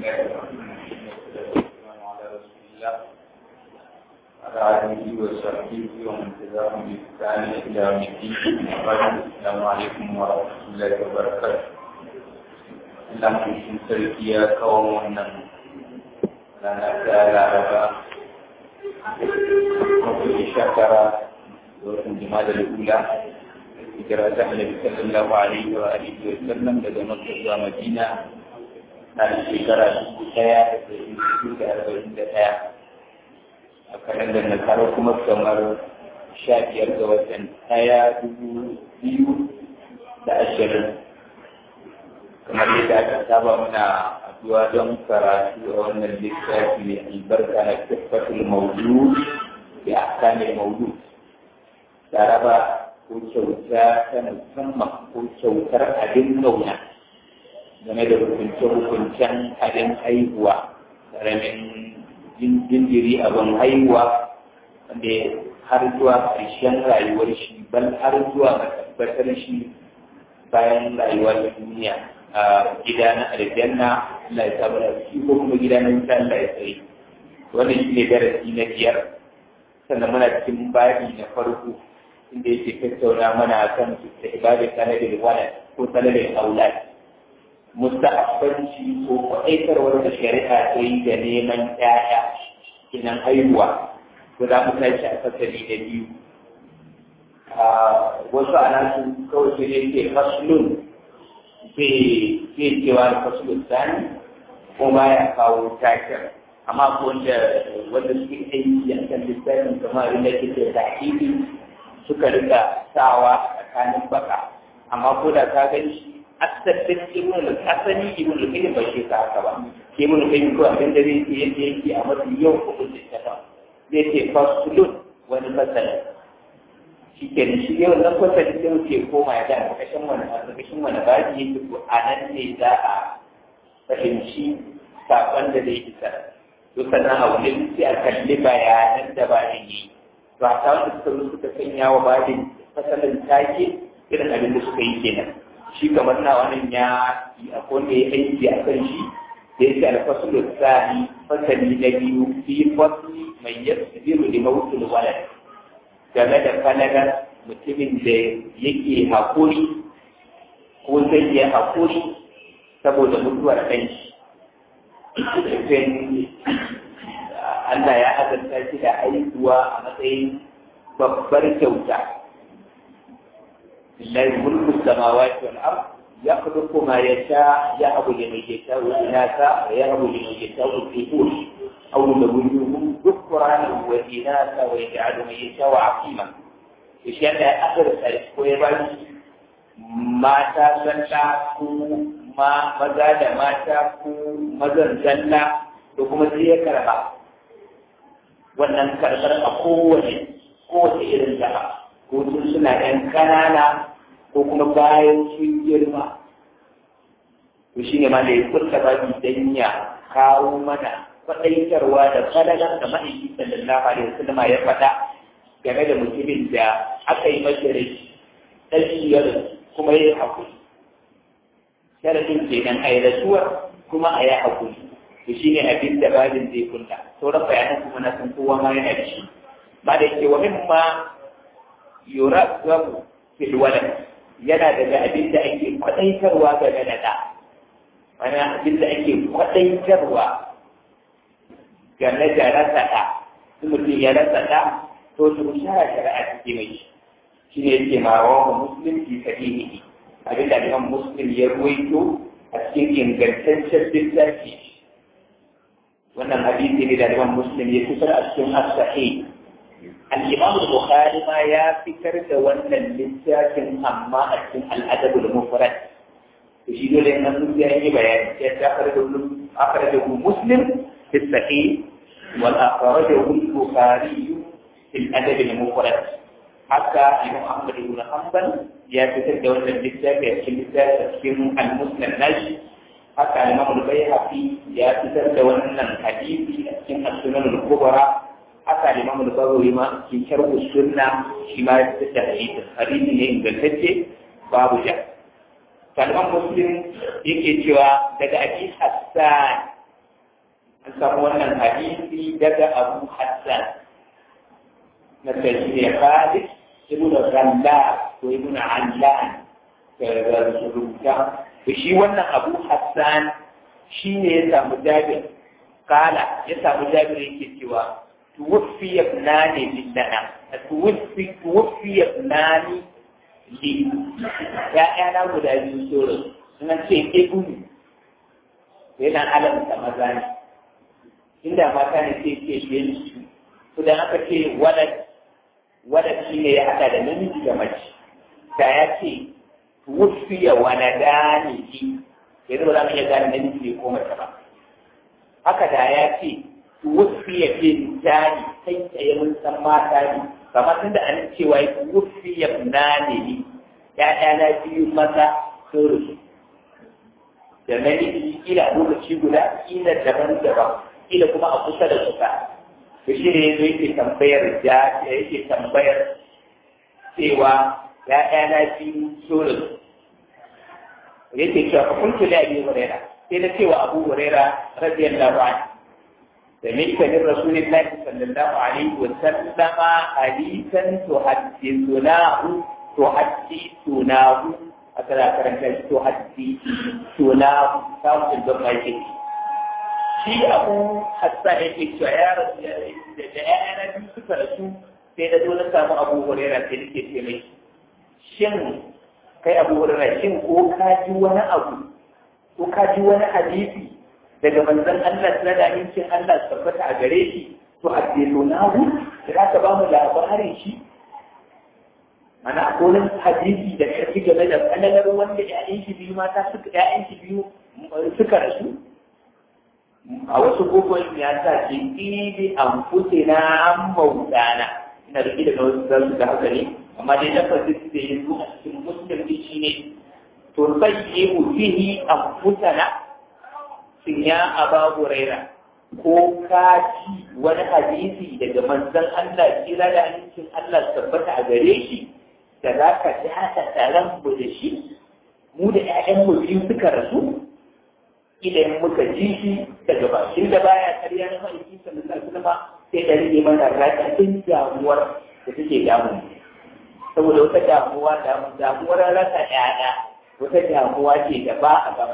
الله الرحمن الرحيم والسلام على رسول الله وعلى آله وصحبه ومن تبعهم بإحسان إلى يوم الدين وبعد السلام عليكم ورحمة الله وبركاته Allah cikin sarki ya kawo wannan rana ta laraba mafi shakara da watan jima'a da lula hijira ta annabi sallallahu alaihi wa alihi wa sallam daga makka zuwa madina na shekara dubu ɗaya da ɗari biyu da arba'in da ɗaya a kalandar na karo kuma kamar sha biyar ga watan ɗaya dubu biyu da ashirin kamar yadda aka saba muna addu'a don karatu a wannan littafi mai albarka na tabbatul maudu da ahkamil maudu laraba ko kyauta ta musamman ko kyautar abin kauna game da hukunce-hukuncen abin haihuwa ƙaramin jinjiri abin haihuwa wanda har zuwa ƙarshen rayuwar shi ban har zuwa matabbatar shi bayan rayuwar duniya a gida na aljanna Allah ya samu shi ko kuma gida na wuta Allah ya tsare wannan shi ne darasi na biyar sannan muna cikin babi na farko inda yake tattauna mana kan da ibadar sanadin walad ko sanadin aulad musta'abbanci ko kwaɗaitarwar da shari'a ta yi da neman ƴaƴa kinan haihuwa ko za mu tashi a fasali da biyu wasu a nasu kawai sai dai ke faslun zai cewa da faslun sani ko ba ya kawo takin amma ko wanda wanda suke aiki a kan lissafin kamar inda ke da tahiri suka rika sawa a tsakanin baka amma ko da ka gani shi asalin ibn al-asani ibn al-qayyim bai shi haka ba ibn al-qayyim ko abin da zai yi yake yake a mafi yau ko kun ta zai ce faslun wani fasali shi ke da shi yau nan fasali sai wuce koma ya da kashin wani kashin wani baji yake ko a nan ne za a fahimci sakon da zai isa to sannan a wurin sai a kalli bayanan da bayan yi to a ta wanda suka zo suka sanya wa babin fasalin take irin abin da suka yi kenan shi kamar na wannan ya yi a wanda ya aiki a kan shi da ya ce alfasul sani fasali na biyu fi fasli mai yasiru da mawutul walad game da falalar mutumin da yake haƙuri ko zai yi haƙuri saboda mutuwar ɗan shi Allah ya azanta shi da haihuwa a matsayin babbar kyauta. Lillahi mulku samawati wal ard yakhluqu ma yasha ya'budu liman yasha'u inatha wa ya'budu liman yasha'u dhukur aw yuzawwijuhum dhukranan wa inatha wa yaj'alu man yasha'u 'aqima. Shi Allah ya azanta ko ya bani mata zalla ko ma maza da mata ko mazan zalla da kuma sai ya karba wannan karɓar a kowane kowace irin jaha ko tun suna ɗan ƙanana ko kuma bayan sun girma to shine ma da ya furta babi dan ya kawo mana faɗaitarwa da fadalar da ma'aiki sallallahu alaihi wasallam ya faɗa game da mutumin da aka yi masa rai ɗashiyar kuma ya yi haƙuri sharadin kenan a yi rasuwar kuma a yi haƙuri to shi ne abin da babin zai kunta sauran bayanan kuma na san kowa ma yana da shi ba da yake wa mimma yura gabu fil walad yana daga abin da ake kwadaitarwa ga da da mana abin da ake kwadaitarwa game da rasa da in mutum ya rasa da to su shara shari'a take mai shi ne yake ma wa muslim fi sahihi abin da imam muslim ya ruwaito a cikin ingantaccen littafi wannan hadisi ne da Imam Muslim ya fitar a cikin as-sahih al-Imam Bukhari ma ya fitar da wannan littafin amma a cikin al-Adab al-Mufrad to shi dole nan sun ya yi bayani sai ta fara da akhrajahu Muslim fi as-sahih wal akhrajahu al-Bukhari fi al-Adab al-Mufrad haka Imam Ahmad ibn Hanbal ya fitar da wannan littafi a cikin littafin al-Muslim nashi haka Imam al-Baihaqi ya fitar da wannan hadisi a cikin As-Sunan al-Kubra haka Imam al-Bazawi ma cikin Sharh sunna shi ma ya fitar da hadisi hadisi ne ingantacce babu ja kalman muslim yake cewa daga abi hassan an samu wannan hadisi daga abu hassan na tafiya khalid ibn ralla ko ibn allan da su rubuta da shi wannan abu hassan shi ne ya samu jabir kala ya samu jabir yake cewa tuwaffi ibnani lillana tuwaffi tuwaffi ibnani li ya'yana guda biyu soro suna ce ibnu yana alamta maza ne inda mata ne sai ce biyan su to dan aka ce walad walad shi ne ya haɗa da namiji da mace da ya ce wufiya waladani shi yanzu ba za mu iya gane namiji ne ko mace ba haka da ya ce wufiya bintani kai tsaye mun san mata ne kamar tun da an cewa ya wufiya nane ne ya'yana biyu maza sun rufe da namiji kila a lokaci guda kila daban-daban kila kuma a kusa da kusa to shi ne yanzu yake tambayar ja yake tambayar cewa ya'yana biyu sun rufe yake cewa fa kuntu la abi huraira sai da cewa abu huraira radiyallahu anhu سمعت من رسول الله صلى الله عليه وسلم حديثا تحدثناه تحدثناه هكذا كرنت تحدثناه كم الضمة يجي shi abu hassa yake cewa ya rasu da ɗaya biyu suka rasu sai da dole samu abu hurera sai nake ce mai shin kai abu hurera shin ko ka ji wani abu ko ka ji wani hadisi daga manzon Allah na da amincin Allah tabbata a gare shi to addilunahu da ka ba mu labarin shi mana akwai hadisi da kafi game da kanalar wanda ƴaƴan shi biyu mata suka ƴaƴan shi biyu suka rasu a wasu gogon ya sa ce ibi an fute na an maudana ina da da wasu za su ga haka ne amma dai lafazin da ya zo a cikin musulmi shi ne to sai yi fihi an futana sun ya aba huraira ko ka ci wani hadisi daga manzon Allah kira da hadisin Allah tabbata a gare shi da za ka dasa taron mu da shi mu da ƴaƴan mu biyu suka rasu idan muka ji shi daga bakin da baya karya na ma'aikin sallallahu alaihi wasallam sai da rage mana raɗaɗin damuwar da take damu saboda wata damuwa damuwar rasa ƴaƴa wata damuwa ce da ba a gaba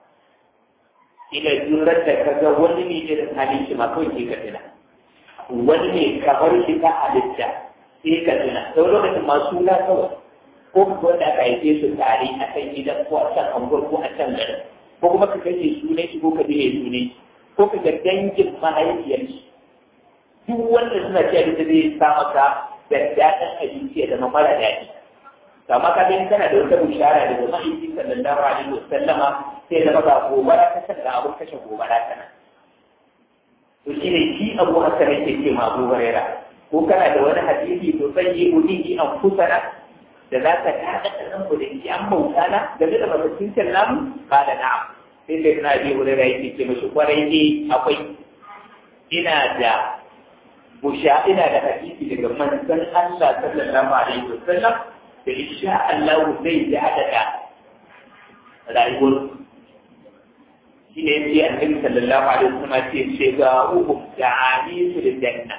ila jurar da ka ga wani ne irin halin shi ma kawai ke ka tuna wani ne kamar shi ka halitta sai ka tuna sau lokacin masu na kawai ko ka wanda aka haife su tare a kan gidan ko a can anguwar ko a can garin ko kuma ka kashe sunan shi ko ka dire sunan shi ko ka ga dangin mahaifiyar shi duk wanda suna cewa da zai sa maka da daɗin abinci ya zama mara daɗi kama ka gani kana da wata bishara daga mahaifi sallallahu alaihi wa sallama sai zama ga gobara ta sanda abin kashe gobara ta nan to shi ne shi abu hasan yake ce ma abu huraira ko kana da wani hadisi to sai yi udihi an kusana da za ka tada da nan da shi an bauta na game da matakin namu ba da na'am sai sai na bi huraira yake ce mashi kwarai ne akwai ina da busha ina da hadisi daga manzon Allah sallallahu alaihi wa sallam da insha Allah zai ji adada rayuwar shi ne sai annabi sallallahu alaihi wasallam ce shiga uku da amisu da janna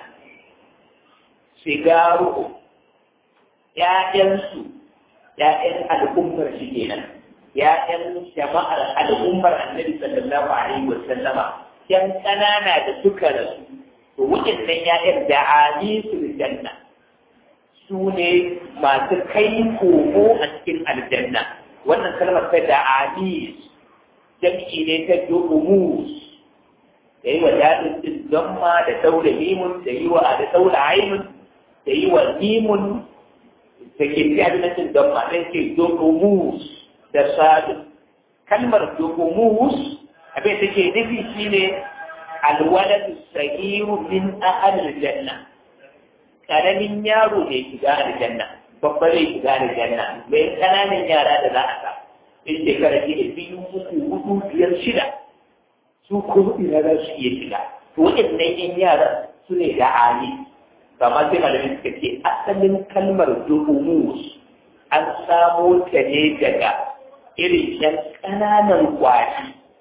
shiga uku ƴaƴansu ƴaƴan al'ummar shi kenan ƴaƴan jama'ar al'ummar annabi sallallahu alaihi wasallama ƴan ƙanana da suka rasu to waɗannan ƴaƴan da amisu da janna su ne masu kai komo a cikin aljanna wannan kalmar ta da amis jam'i ne ta du'umus da yi wa daɗin din zamma da daura mimun da yi wa da daura aimun da yi wa mimun da ke fi adinatin zamma ɗan ke du'umus da sadu kalmar du'umus abin da ke nufi shine alwaladu sahiru min ahal janna karamin yaro ne shiga aljanna babba ne shiga aljanna mai kananan yara da za a sa in shekara ke da biyu uku hudu biyar shida su kuma ina za su iya shiga to waɗannan yan yara su ne da ali kama sai malamin suka ce asalin kalmar duhumus an samo ta ne daga irin yan ƙananan kwari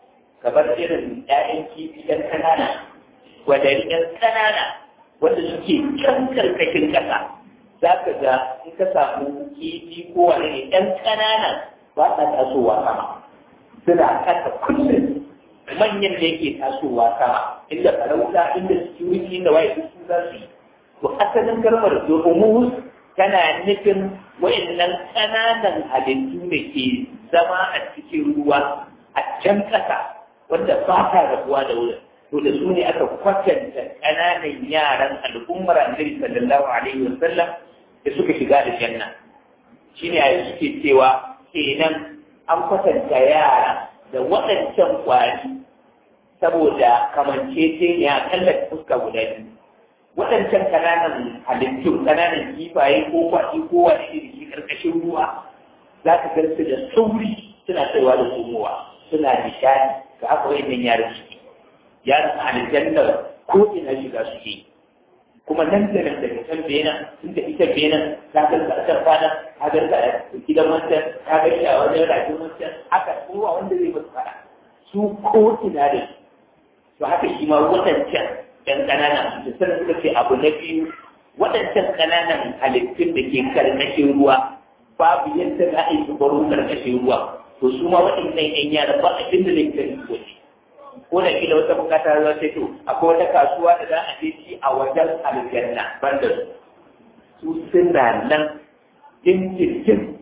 kamar irin ƴaƴan kifi ɗan ƙanana wadari ɗan ƙanana wanda suke can karkashin ƙasa za ka ga in ka samu kifi ko wani ne ɗan ƙanana ba sa tasowa sama suna kasa kullum manyan da yake tasowa sama inda farauta inda security da waye su za su yi to asalin kalmar domin tana nufin wayannan ƙananan halittu da ke zama a cikin ruwa a can ƙasa wanda ba ta rabuwa da wurin to da su ne aka kwatanta ƙananan yaran al'ummar annabi sallallahu alaihi wa sallam da suka shiga da janna shine a suke cewa kenan an kwatanta yara da waɗancan ƙwari saboda kamanceceniya kallon fuska guda biyu waɗancan ƙananan halittu ƙananan kifaye ko kwaɗi ko wani iri shi ƙarƙashin ruwa za ka gan su da sauri suna kaiwa da komowa suna nishaɗi ga haka wayannan yaran suke yaran aljanna ko ina shiga suke kuma nan da nan daga can bena tun da ita bena ta ga ka can fada ta ga ka gidan wancan ta ga shi a wajen rajin wancan haka kowa wanda zai musu fada su ko ina da su to haka shi ma waɗancan ɗan ƙanana da sanin suka ce abu na biyu waɗancan ƙananan halittun da ke karkashin ruwa babu yadda za a yi su baro karkashin ruwa to su ma waɗannan ƴan yara ba abin da zai kai su waje ko da kila wata bukata za ta to akwai wata kasuwa da za a je ci a wajen aljanna banda su su suna nan jinjin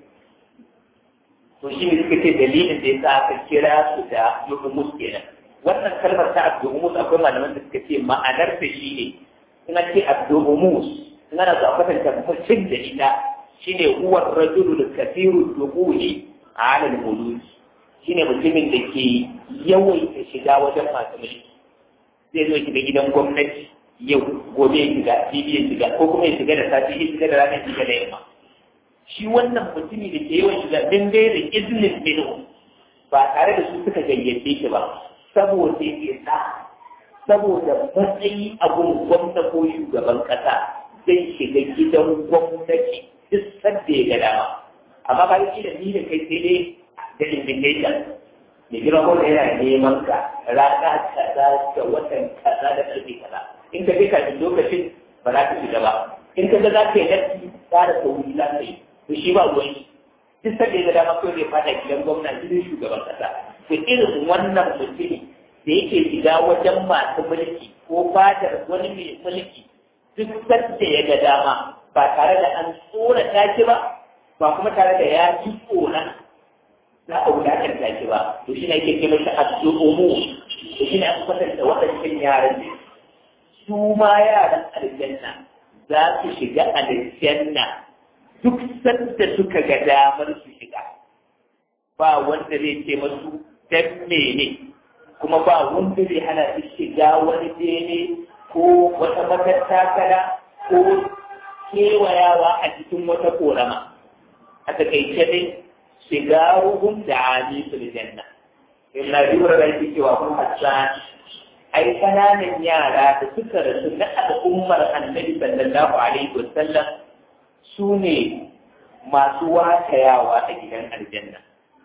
to shi ne suka ce dalilin da ya sa aka kira su da yuhumus kenan wannan kalmar ta abdu'umus akwai malaman da suka ce ma'anar ta shi ne in an ce abdu'umus in ana so a kwatanta mutum da ita shine huwa rajulu da kafiru dukhuli ala al-muluk shine mutumin da ke yawaita shiga wajen masu mulki zai zo shiga gidan gwamnati yau gobe ya shiga bibi ya shiga ko kuma ya shiga da safi ya shiga da rana ya shiga da yamma shi wannan mutumi da ke yawan shiga din dai da izinin minhu ba tare da su suka gayyace shi ba saboda ya sa saboda matsayi abun gwamna ko shugaban kasa zai shiga gidan gwamnati duk sanda ya ga dama amma ba da ni da kai sai dai da invitation mai girma ko da yana neman ka rana kaza da watan kaza da karfe kaza in ka je kafin lokacin ba za ka shiga ba in ka ga za ka yi nasi tsara ta wuri za ka yi to shi ba ruwan shi duk sanda ya ga dama kawai zai fada gidan gwamna gidan shugaban kasa to irin wannan mutumi da yake shiga wajen masu mulki ko fadar wani mai mulki duk sanda ya ga dama ba tare da an tsorata shi ba ba kuma tare da ya ji tsoron za a wulakanta shi ba to shi ne ake kai masa addu'umu to shi ne aka kwatanta waɗancan yaran ne su ma yaran aljanna za su shiga aljanna duk sanda suka ga damar su shiga ba wanda zai ce masu dan mene kuma ba wanda zai hana su shiga wani bene ko wata matattakala ko kewayawa a cikin wata korama a takaice dai shigaruhum da amisul janna illa dubra da yake cewa kun hassan ai kananan yara da suka rasu na al'ummar annabi sallallahu alaihi wasallam su ne masu watayawa a gidan aljanna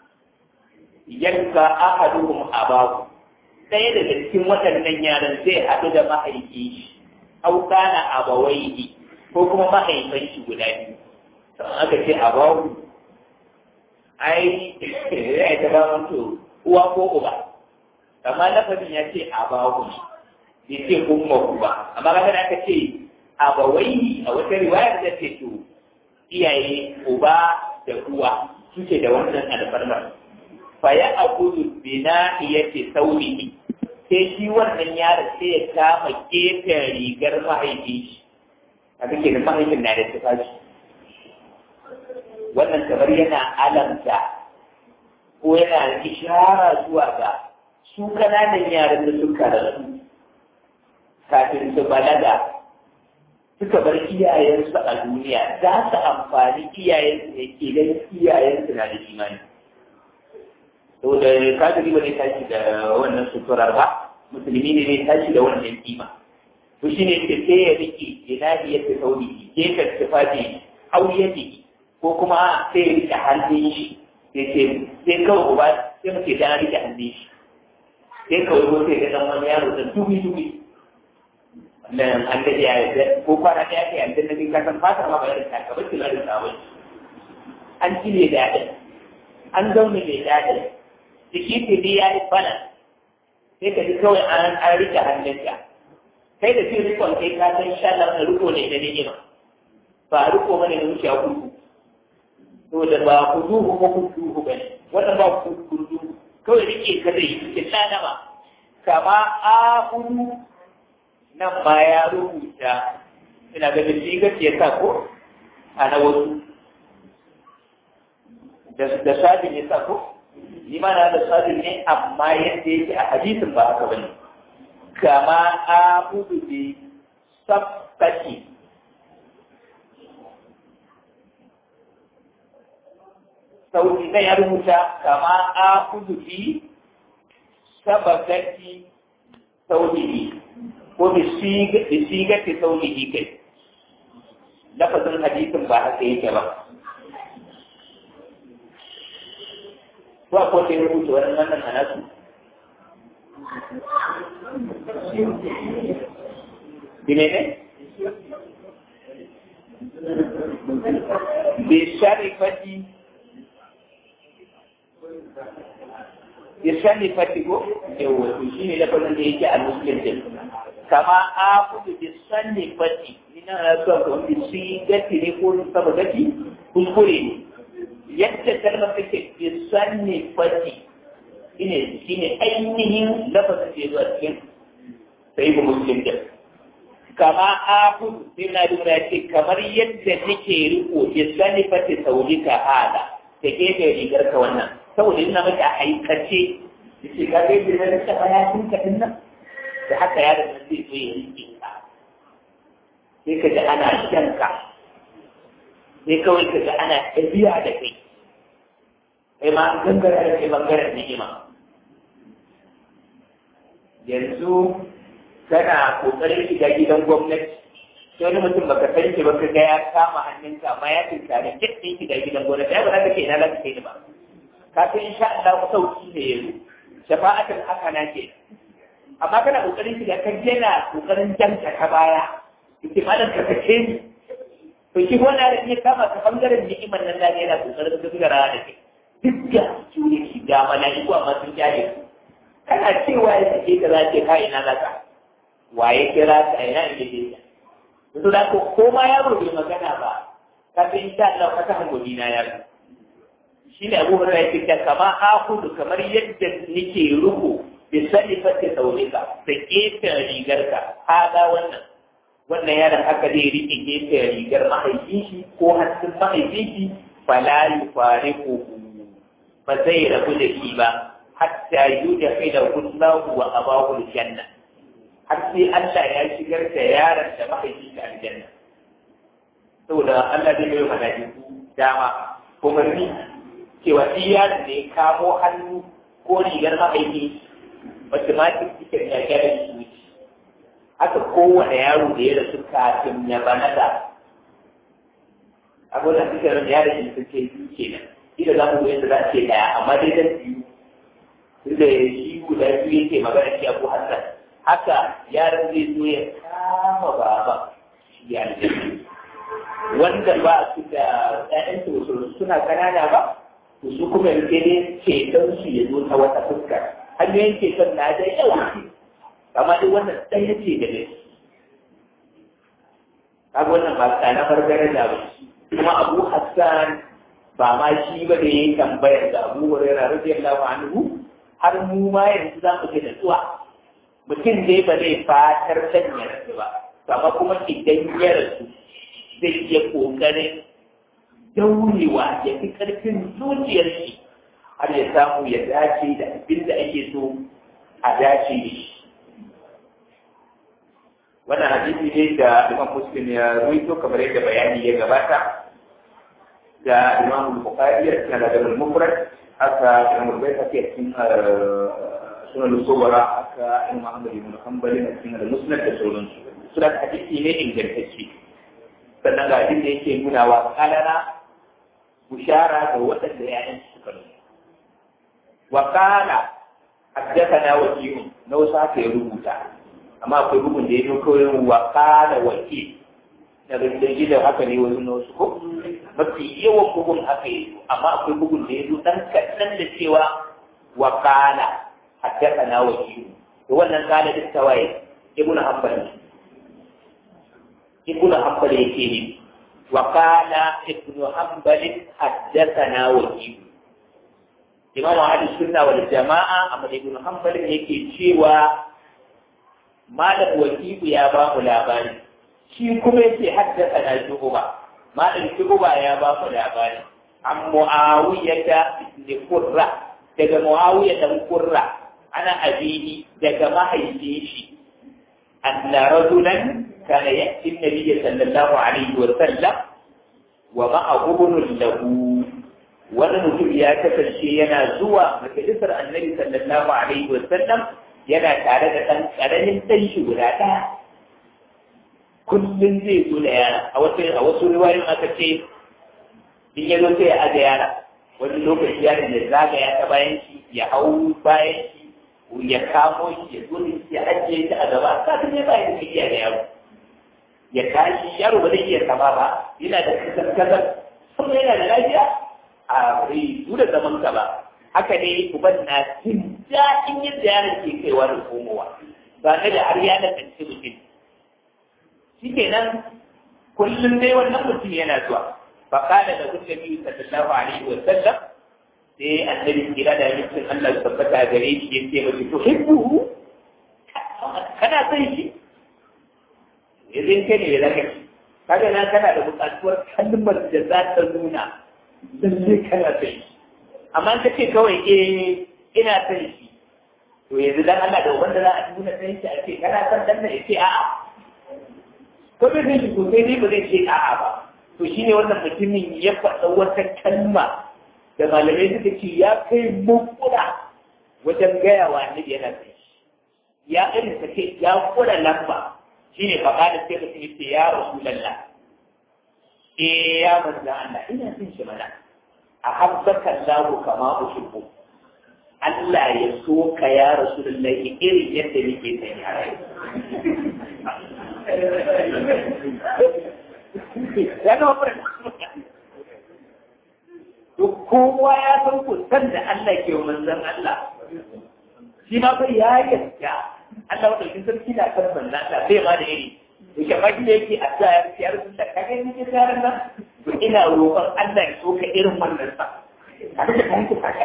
yanka ahaduhum abahu ɗaya daga cikin waɗannan yaran zai haɗu da mahaifi au kana abawaihi ko kuma mahaifan shi guda biyu aka ce abawu ai ya ta ba to uwa ko uba amma lafazin ya ce abawu ne bai ce umma uba amma kaga da aka ce abawai a wata riwayar da ce to iyaye uba da uwa suke da wannan alfarmar fa ya akudu bina yace saurihi sai shi wannan yaro sai ya kama gefen rigar mahaifi shi a kake da mahaifin na da tufafi wannan kamar yana alamta ko yana ishara zuwa ga su kananan yaran da suka rasu kafin su balaga suka bar iyayensu a duniya za su amfani iyayensu ne ke ganin iyayensu na da imani saboda kafiri ba zai tashi da wannan suturar ba musulmi ne zai tashi da wannan kima to shine ke sai ya rike inahi ya tafi gefen tufafi auyati ko kuma sai ya rike hannun shi sai ce sai kawai uba sai muke da rike hannun shi sai ka wani sai ga dan wani yaro da dubi dubi nan an da ya yi ko kwana da yake an da ka san fata ma bayan ta ka bace da sabon an cire da yadda an zaune da yadda jiki ce dai ya yi bana sai ka ji kawai an an rike hannunka kai da shi rikon kai ka san sha Allah riko ne da ni'ima ba riko bane da wuce a kudu to da ba kuduhu ko kuduhu bane wannan ba kuduhu kawai rike ka zai yi tsanama kama a hudu nan ba ya rubuta ina ga shi ga ya sa ko a na wasu da sadin ya sa ko ni ma na da sadin ne amma yadda yake a hadisin ba haka bane kama a hudu bi sabtaki sauti na ya rubuta kama a kudu fi sabagati sautihi ko bi sigati sautihi kai lafazin hadisin ba haka yake ba ko akwai da ya rubuta wannan wannan hanasu Bimene? Bisharifati Irshani fatigo yawa to shine lafazin da yake a muslim din kama akudu bi sanni fati ina na so ko bi si gati ne ko saba gati kuskure ne yadda kalmar take bi sanni fati ine shine ainihin lafazin da yake a cikin sai bu muslim din kama akudu sai na dura ce kamar yadda nake riko bi sanni fati saulika hada da gefe rigar ka wannan saboda ina maka a aikace da ce ka gaji da na taɓa ya tun ka nan da haka ya da nan zai zo ya rike ka sai ka ji ana shan ka sai kawai ka ji ana ɗabi'a da kai kai ma an gangara da kai bangaren ni'ima yanzu kana kokarin shiga gidan gwamnati sai wani mutum baka san shi ba ka ga ya kama hannunka amma ya tunkare duk ɗin shiga gidan gwamnati ya ba za ka ce ina za ka kai ni ba kafin insha Allah sauki ne yanzu shafa'atul hasana ke amma kana kokarin shiga kan yana kokarin janka ta baya yake malam ka kace ni to shi wannan da ya kama ka bangaren ni'imar nan da yana kokarin gagara da kai duk da jure shi ga malaiku amma sun jare kana cewa ya sake ka za ce ka ina zaka waye kira ka ina inda ke ka to da ko ko ma yaro bai magana ba kafin insha Allah ka ta hango na yaro shi ne abu hurra yake ta kama akudu kamar yadda nake ruku bi salifati saurika da gefen rigarka haɗa wannan wannan yaron haka zai riƙe gefen rigar mahaifin shi ko hannun mahaifin shi fala yufariqu ba zai rabu da shi ba hatta yudkhila kullahu wa abahu aljanna har sai Allah ya shigar da yaron da mahaifin shi aljanna saboda Allah zai yi malaiku dama umarni cewa shi yaron da ya kamo hannu ko rigar mahaifi automatic cikin ya gyara shi wuce haka kowane yaro da ya rasu kafin ya balaga abin da suka ran yaron shi sun ce biyu kenan ida za mu yadda za a ce daya amma dai dan biyu tunda shi guda biyu yake magana shi abu hassan haka yaron zai zo ya kama baba shi ya wanda ba su da ƴaƴan suna kanana ba to su kuma yanke ne ceton su ya zo ta wata fuskar hanyoyin ceton na da yawa amma duk wannan ɗaya ce da ne kaga wannan ba tsana fargare da ba kuma abu hassan ba ma shi ba da yayi tambayar da abu hurairah radiyallahu anhu har mu ma yanzu za mu ga natsuwa mutum dai ba zai fatar sanya rasu ba amma kuma idan ya rasu zai iya kokarin daurewa ya fi ƙarfin zuciyar shi har ya samu ya dace da abin da ake so a dace da shi. Wannan hadisi ne da Imam Muslim ya ruwaito kamar yadda bayani ya gabata da Imam Bukhari ya cikin Adabul Mufrad aka Imam Bukhari a cikin Sunan Sobara aka Imam Ahmad ibn Hanbal a cikin Al-Musnad da sauransu. Sunan hadisi ne ingantacce. Sannan ga abin da yake nuna wa kalana bushara ga waɗanda ‘ya'yan suka nuna. Wa kana حدثنا وكيل لو ساعة يربوتا أما أقول بكم دي يقول وقال وكيل daga da ji da haka ne wasu na wasu ko mafi yawan bugun haka yi amma akwai bugun da ya zo dan kaɗan da cewa wa kana haddasa na wakilu to wannan kana duk tawaye ibnu hanbal ibnu hanbal yake ne wa kana ibnu hanbal haddasa na wakilu imamu ahli sunna wal jama'a amma ibn hanbal yake cewa malam wakibu ya ba mu labari shi kuma yake haddasa na shuguba malam shuguba ya ba mu labari an muawiya da ibn qurra daga muawiya da qurra ana abihi daga mahaifin shi anna rajulan kana ya'ti an-nabiy sallallahu alaihi wa sallam wa ma'ahu lahu wani mutum ya kasance yana zuwa majalisar annabi sallallahu alaihi wa sallam yana tare da ɗan ƙaramin ɗan shi guda ɗaya kullum zai zo da yara a wasu a wasu riwayoyin aka ce in ya zo sai ya aje yara wani lokaci yaron da zagaya ta bayan shi ya hau bayan shi ya kamo shi ya zo da shi ya ajiye shi a gaba kafin ya bayan da iya da yaro ya tashi yaro ba zai iya kama ba yana da kasar kasar kuma yana da lafiya a bai da zaman ka ba haka ne uban na jin daɗin yadda yaron ke kaiwa da komowa ba na da har ya da kanci mutum shi kenan kullum dai wannan mutum yana zuwa fa kana da kun nabi sallallahu alaihi wa sallam sai annabi kira da mutum Allah ya tabbata gare shi ya ce mace to hibbuhu kana son shi idan kai ne da kai kaga na kana da buƙatuwar kalmar da za ta nuna lalle kana son shi amma ka ce kawai eh ina son shi to yanzu dan Allah da wanda za a nuna son shi a ce kana son dan nan ya ce a'a ko bai san shi ko sai dai ba zai ce a'a ba to shine wannan mutumin ya faɗa wata kalma da malamai suka ce ya kai mukura wajen gaya wa annabi yana son shi ya irin ta ce ya kura lamba shine faɗa da sai mutum ya ce ya rasulallah eh ya manzo Allah ina son shi mana ahabbaka Allah kama uhibbu Allah ya so ka ya Rasulullahi irin yadda nake son ya rai ya ga wannan duk kowa ya san ku san da Allah ke wa manzon Allah shi ma bai ya yarda Allah wadda sarki na kan manzon Allah bai ma da iri yake baki da yake a sa ya rasu da kage ni ke tsarin nan to ina roƙon Allah ya so ka irin wannan sa a duka kan ku ka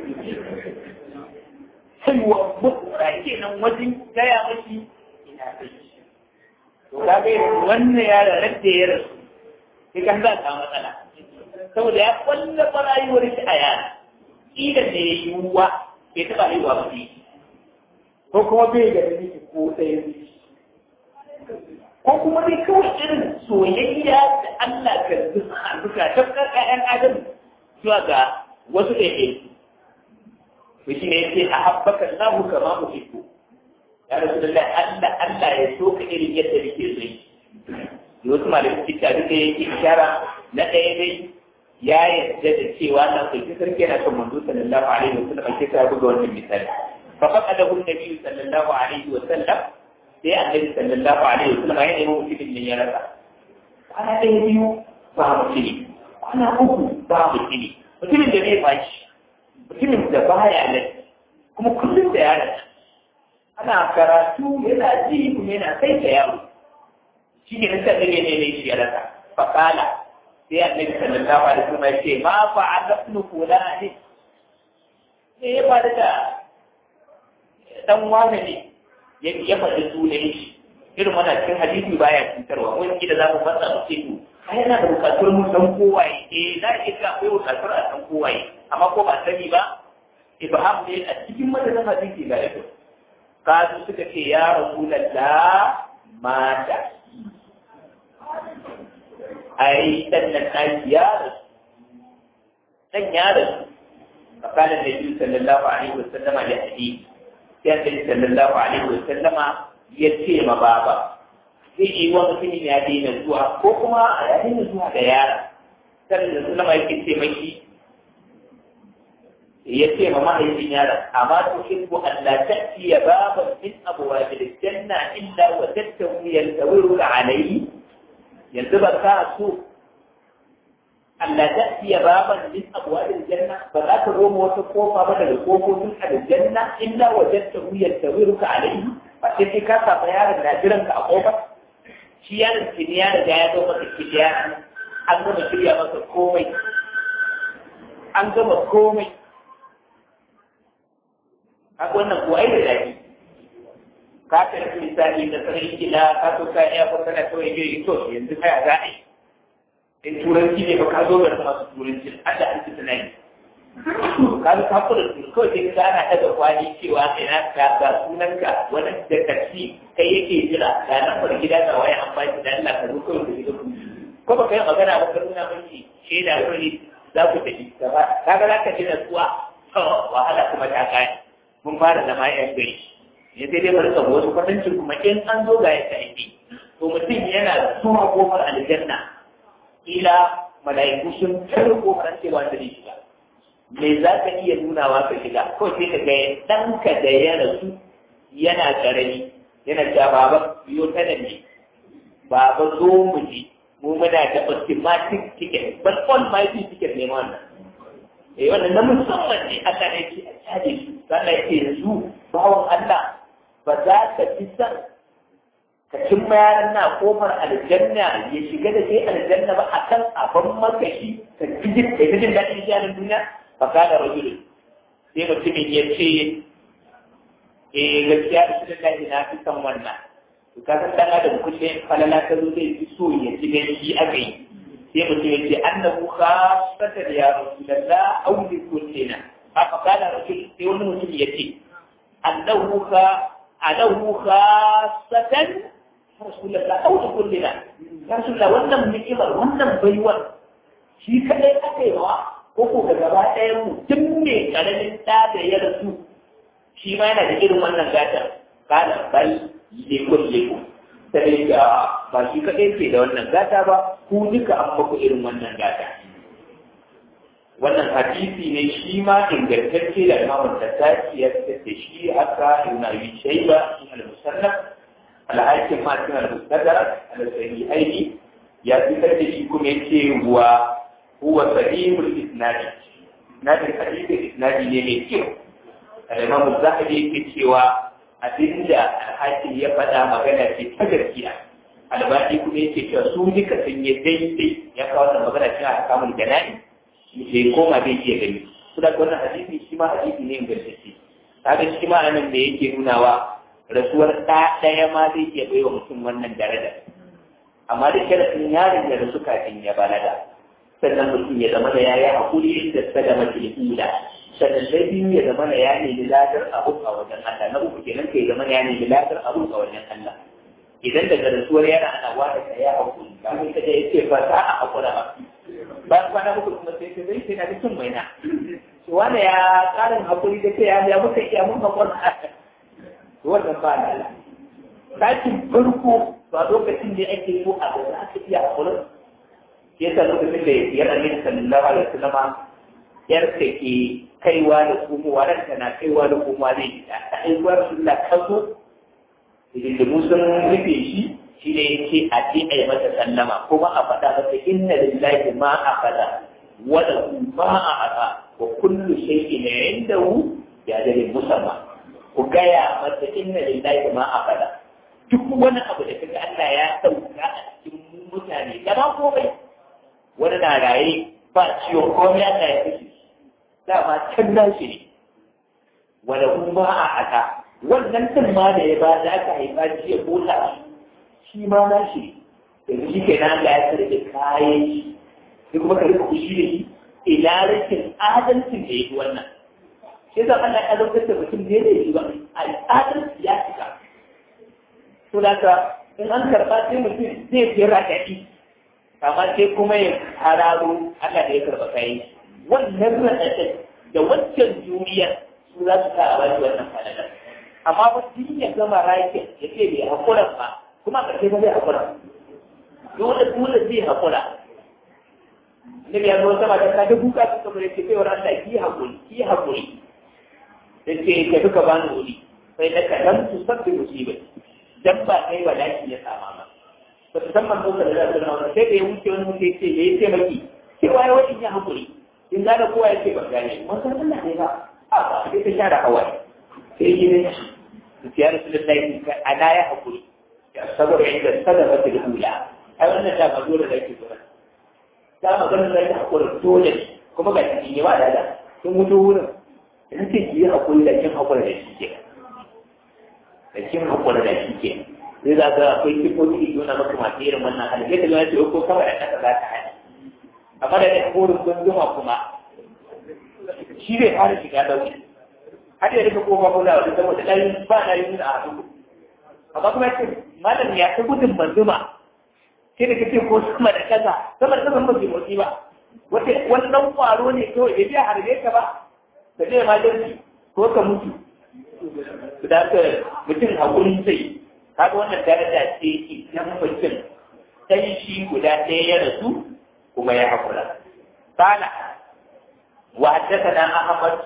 sai wa mutta kenan wajen gaya mashi ina da shi to kage wannan ya da radda ya rasu sai kan za ka matsala saboda ya kwalla rayuwar shi a yana kila da ya yi ruwa bai taɓa haihuwa ba ko kuma bai da miki ko ɗaya ko kuma dai kawai irin soyayya da Allah ka zuka tafkar ƴaƴan adam zuwa ga wasu ɗaiɗai to shi ne yace a habbaka Allahu kama uhibbu ya Rasulullah Allah Allah ya so ka irin yadda nake so yi wasu malamin cikin duka yake ishara na ɗaya dai ya yarda da cewa na kulki sarki yana son manzo sallallahu alaihi wa sallam ake sa buga wannan misali fa faqadahu an-nabi sallallahu alaihi wa sallam sai annabi sallallahu alaihi wa sallam ya nemi mutumin ne ya rasa kwana ɗaya biyu ba mutumi kwana uku ba mutumi mutumin da bai bashi mutumin da baya nan kuma kullum da yaron ana karatu yana ji kuma yana kai da yaro shi ne nasa da ne ne shi ya rasa fakala sai annabi sallallahu alaihi wasallam ya ce ma fa'ala ibn fulani ne ya faru da dan wani ne ya faɗi sunan shi irin wannan cikin hadisi baya cutarwa wani gida za mu fasa mu ce to ai yana da bukatuwar mu san kowaye eh za a iya akwai bukatuwar a san kowaye amma ko ba sani ba ibham ne a cikin madadin hadisi ga yau kasu suka ce ya rasulullah mata ai dan nan ɗaki ya rasu dan ya rasu fakalan da biyu sallallahu alaihi wasallama da hadisi sai annabi sallallahu alaihi wasallama ya ce ma baba zai yi wa mutumin ya daina zuwa ko kuma ya daina zuwa da yara sallallahu alaihi wasallama yake ce maki ya ce ma mahaifin yaron amma to in ku Allah ta iya baban min abuwa da janna illa wa tattawu yantawiru alayhi yanzu ba ka so Allah ta iya baban min abuwa da janna ba za ka zo wata kofa ba daga kofofin aljanna illa wa tattawu yantawiru alayhi ba sai kai ka saba yaron na jiran ka a kofar shi yaron ki ya riga ya zo maka kidiya an gama shirya masa komai an gama komai a wannan kuwa ai da daɗi ka karfi misali da sanin gida ka so ka iya ko kana kawai bai yi to yanzu kai za a yi in turanci ne ba ka zo da masu turanci an da an ci tunani ka zo ka kula da kawai sai ka ana daga kwani cewa ina ka ga sunanka wani da taksi kai yake jira ga nan bar gida da waya an baki da Allah ka zo kawai da gida ko ba kai magana ba ka nuna miki shaida kawai za ku tafi gaba kaga za ka ji natsuwa wahala kuma ta kaya mun fara zama yan gari ya sai dai bari ka wasu kwatancin kuma in an zo ga yadda ake to mutum yana zuwa kofar aljanna ila mala'iku sun tare kofar cewa da zai shiga me za ka iya nunawa ka shiga ko sai ka ga ɗanka da ya rasu yana ƙarami yana cewa baba biyo ta da ne baba zo mu je mu muna da automatic ticket but all my ticket ne wannan eh wannan na musamman ne Allah ne ke a caje su sannan yake yanzu bawon Allah ba za ka fi son ka cin yaran na kofar aljanna ya shiga da kai aljanna ba a kan abin makashi ka ji kai ta jin daɗin jarin duniya ba ka da rajulu sai mutumin ya ce eh gaskiya da shi da na fi son wannan to ka san dan adam kullum falala ta zo zai fi so ya ji gani shi aka yi sai mutum ya ce annahu khassatan ya rasulullah aw li kullina haka kana rasul sai wani mutum ya ce annahu ka annahu khassatan rasulullah aw li kullina ya rasulullah wannan ni'imar wannan baiwar shi kadai aka yi wa ko ko ga gaba ɗayan mu tun mai karamin ɗa da ya rasu shi ma yana da irin wannan gatar kana bal lekun lekun sai da ba shi kaɗai ke da wannan gata ba ku duka an muku irin wannan gata wannan hadisi ne shi ma ingantacce da imamun tattaki ya da shi haka ibn abi shayba in al-musannaf al-hakim ma cikin al-mustadrak al-sahihaini ya fitar da shi kuma yace wa huwa sahihul isnadi isnadin hadisi isnadi ne mai kyau al-imam az-zahabi yake cewa abinda alhakin ya faɗa magana ce ta gaskiya albaki kuma yake cewa su duka sun yi daidai ya kawo wannan magana cikin alkamun jana'i sai koma bai iya gani su da wannan hadisi shi ma hadisi ne ingantacce kaga shi ma anan da yake nunawa rasuwar ɗa ɗaya ma zai iya baiwa mutum wannan daraja amma da sharafin yaron da rasu kafin ya balaga sannan mutum ya zama da ya yi haƙuri inda sadama tilhila sannan na biyu ya zama na ya nemi ladar abu a wajen Allah na uku kenan kai zama ya nemi ladar abu a wajen Allah idan daga rasuwar yana ana wada ka ya hakuri kafin ka je ya ce ba za a hakura ba bayan kwana uku kuma sai ka zai sai na cikin mai na wanda ya karin hakuri da kai ya muka iya mun hakura wannan ba da Allah sakin farko ba lokacin da ake so a ga za ka iya hakuri yasa lokacin da ya annabi sallallahu alaihi wasallam yarka ke kaiwa da komowa ranta na kaiwa da komowa zai yi ta ta aiwuwar sunna ka zo da musun rufe shi shi ne ya ce a ce a yi mata sallama kuma a faɗa masa inna lillahi ma a faɗa wada ma a haɗa wa kullu shay'in indahu ya dalil musamma ku gaya masa inna lillahi ma a faɗa duk wani abu da kaga Allah ya sauka a cikin mutane da ba komai wani na raye ba ciwon komai Allah ya kashe dama can nashi ne wanda kuma a haka wannan tun ma da ya ba da aka haifa shi ya kota shi ma nashi ne yanzu shi ke nan ya tsare da kayan shi sai kuma ka rika kushi da shi ila rashin adalcin da ya yi wannan sai zan Allah ya zauka da mutum da ya yi ba adalci ya cika to da ka in an karɓa sai mutum zai fi raɗaɗi amma sai kuma ya hararo Allah da ya karɓa kayan shi wannan raɗaɗin da wancan duniyar su za su sa a baki wannan falalar amma ba duk ya gama rakin ya ce bai haƙura ba kuma a ƙarshe ba zai haƙura dole dole zai haƙura nabi ya zo sama da ta da buka suka bare ce kai wannan Allah ki hakuri ki hakuri sai ka duka bani wuri sai da ka lam tu sabbi musibai dan ba kai wadaki ya sama ba ba ta san manzo sallallahu alaihi wasallam sai da ya wuce wani mutum ce ya ce maki cewa ya wani ya hakuri in da da kowa yake ban gane mun san Allah ne ba a ba sai ta share hawaye sai yi ne ya rasulullahi ana ya hakuri ya saboda inda sadaka ta ula ai wannan ta ba dole da yake zuwa ta magana da yake hakuri dole kuma ga cikin yawa da da sun mutu wurin in ce ki yi hakuri da kin hakuri da shi ke da kin hakuri da shi ke sai za ka akwai kifofi da nuna maka masu irin wannan hali sai ka zo na ce ko kawai da kasa za ta hali amma da ɗan horin gunduma kuma shi zai fara shiga ɗauki har ya rika kofa ko da wani saboda ɗari ba na yi nuna a hannu amma kuma ce malam ya ta gudun manzuma sai da kace ko sama da kaza sama da kaza ba ke motsi ba wata wani ɗan ƙwaro ne kawai bai biya harbe ka ba ka je ma jirgi ko ka mutu da haka mutum haƙuri sai kaga wannan daraja ce idan mutum dan shi guda ɗaya ya rasu kuma ya haƙura. Kana wa haddathana Ahmad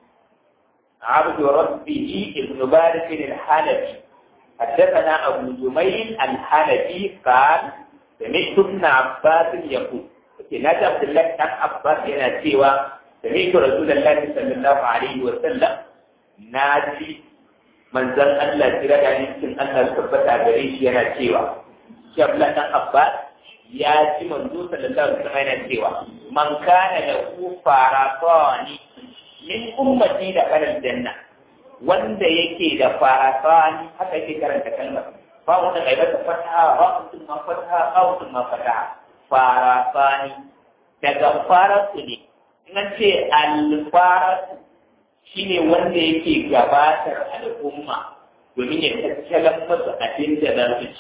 عبد ربه ابن بارك الحنفي حدثنا أبو جميل الحنفي قال سمعت ابن عباس يقول نادى عبد الله بن عباس هنا سوى سمعت رسول الله صلى الله عليه وسلم نادي من زن الله ترى يعني يمكن أن تثبت عليه هنا سوى شاب لنا عباس ya ji manzo sallallahu alaihi wasallam yana cewa man kana lahu faratani min ummati da kalal janna wanda yake da faratani haka yake karanta kalmar ba wanda kai ba fataha ba mutum ma fataha ba mutum ma fataha faratani daga faratu ne in an ce al-faratu shine wanda yake gabatar al'umma domin ya tattalan masa abin da za su ci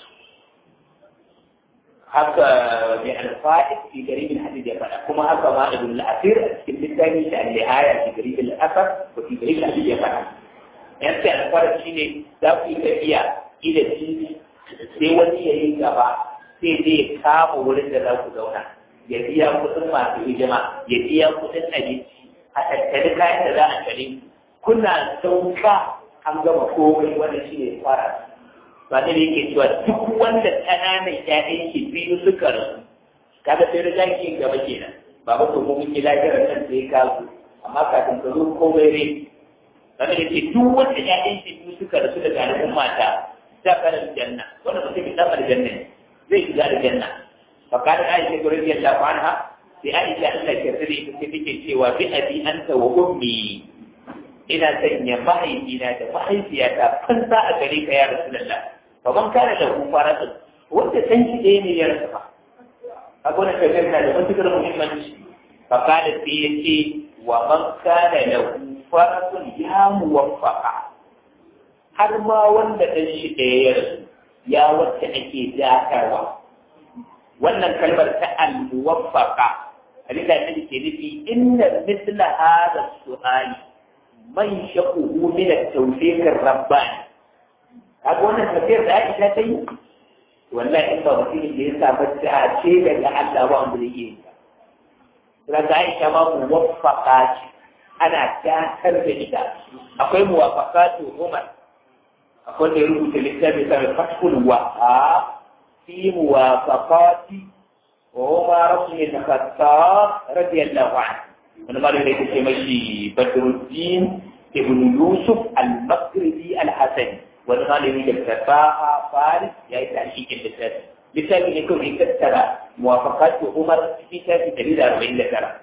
haka mai alfa'id fi garibin hadid ya faɗa kuma haka ma ibn al-asir a cikin littafin shi al-lihaya fi garibin al-asar ko fi garibin hadid ya faɗa yan sai alfa'id shine za ku yi tafiya ila titi sai wani ya yi gaba sai zai kama wurin da za ku zauna ya biya kuɗin masu hijima ya biya kuɗin abinci a tattali kayan da za a tare kuna sauka an gama komai wanda shi ne fara ba da yake cewa duk wanda ƙananan ƴaƴan ke biyu suka rasu kaga sai riga ki gaba kenan ba ba to mun yi lafiyar nan sai ka zo amma kafin ka zo komai rai ba da yake duk wanda ƴaƴan ke biyu suka rasu daga al'umma mata ta fara janna wanda mutum ya fara janna zai shiga aljanna fa kana aisha ko radiyallahu anha sai aisha Allah ke sani ita sai take cewa bi abi anta wa ummi ina sanya mahaifina da mahaifiyata fansa a gare ka ya rasulullah faman kana da kufaratun wanda san shi ɗaya ne ya rasa ba a gona tafiyar na da matuƙar muhimmanci fa kada sai ya ce wa man kana da kufaratun ya muwaffaka har ma wanda ɗan shi ɗaya ya rasu ya wacce ake dakarwa wannan kalmar ta al-muwaffaqa abin da nake ke nufi inna mithla hadha su'ali man shaquhu min at-tawfiq ar-rabbani kaga wannan tafiyar da Aisha ta yi wallahi in ba mutumin da ya samu dace daga Allah ba wanda zai yi ta daga Aisha ma muwaffaqa ce ana dakar da ita akwai muwaffaqatu Umar akwai da ya rubuta littafi sa fathul waha fi muwafaqati Umar ibn al-Khattab radiyallahu anhu wani malami da yake ce mashi Badruddin ibn Yusuf al-Maghribi al-Hasani wani malami da tafaha faris ya yi tashikin littafi littafi ne kawai ya tattara muwafaqatu Umar fi tafi dari da arba'in da tara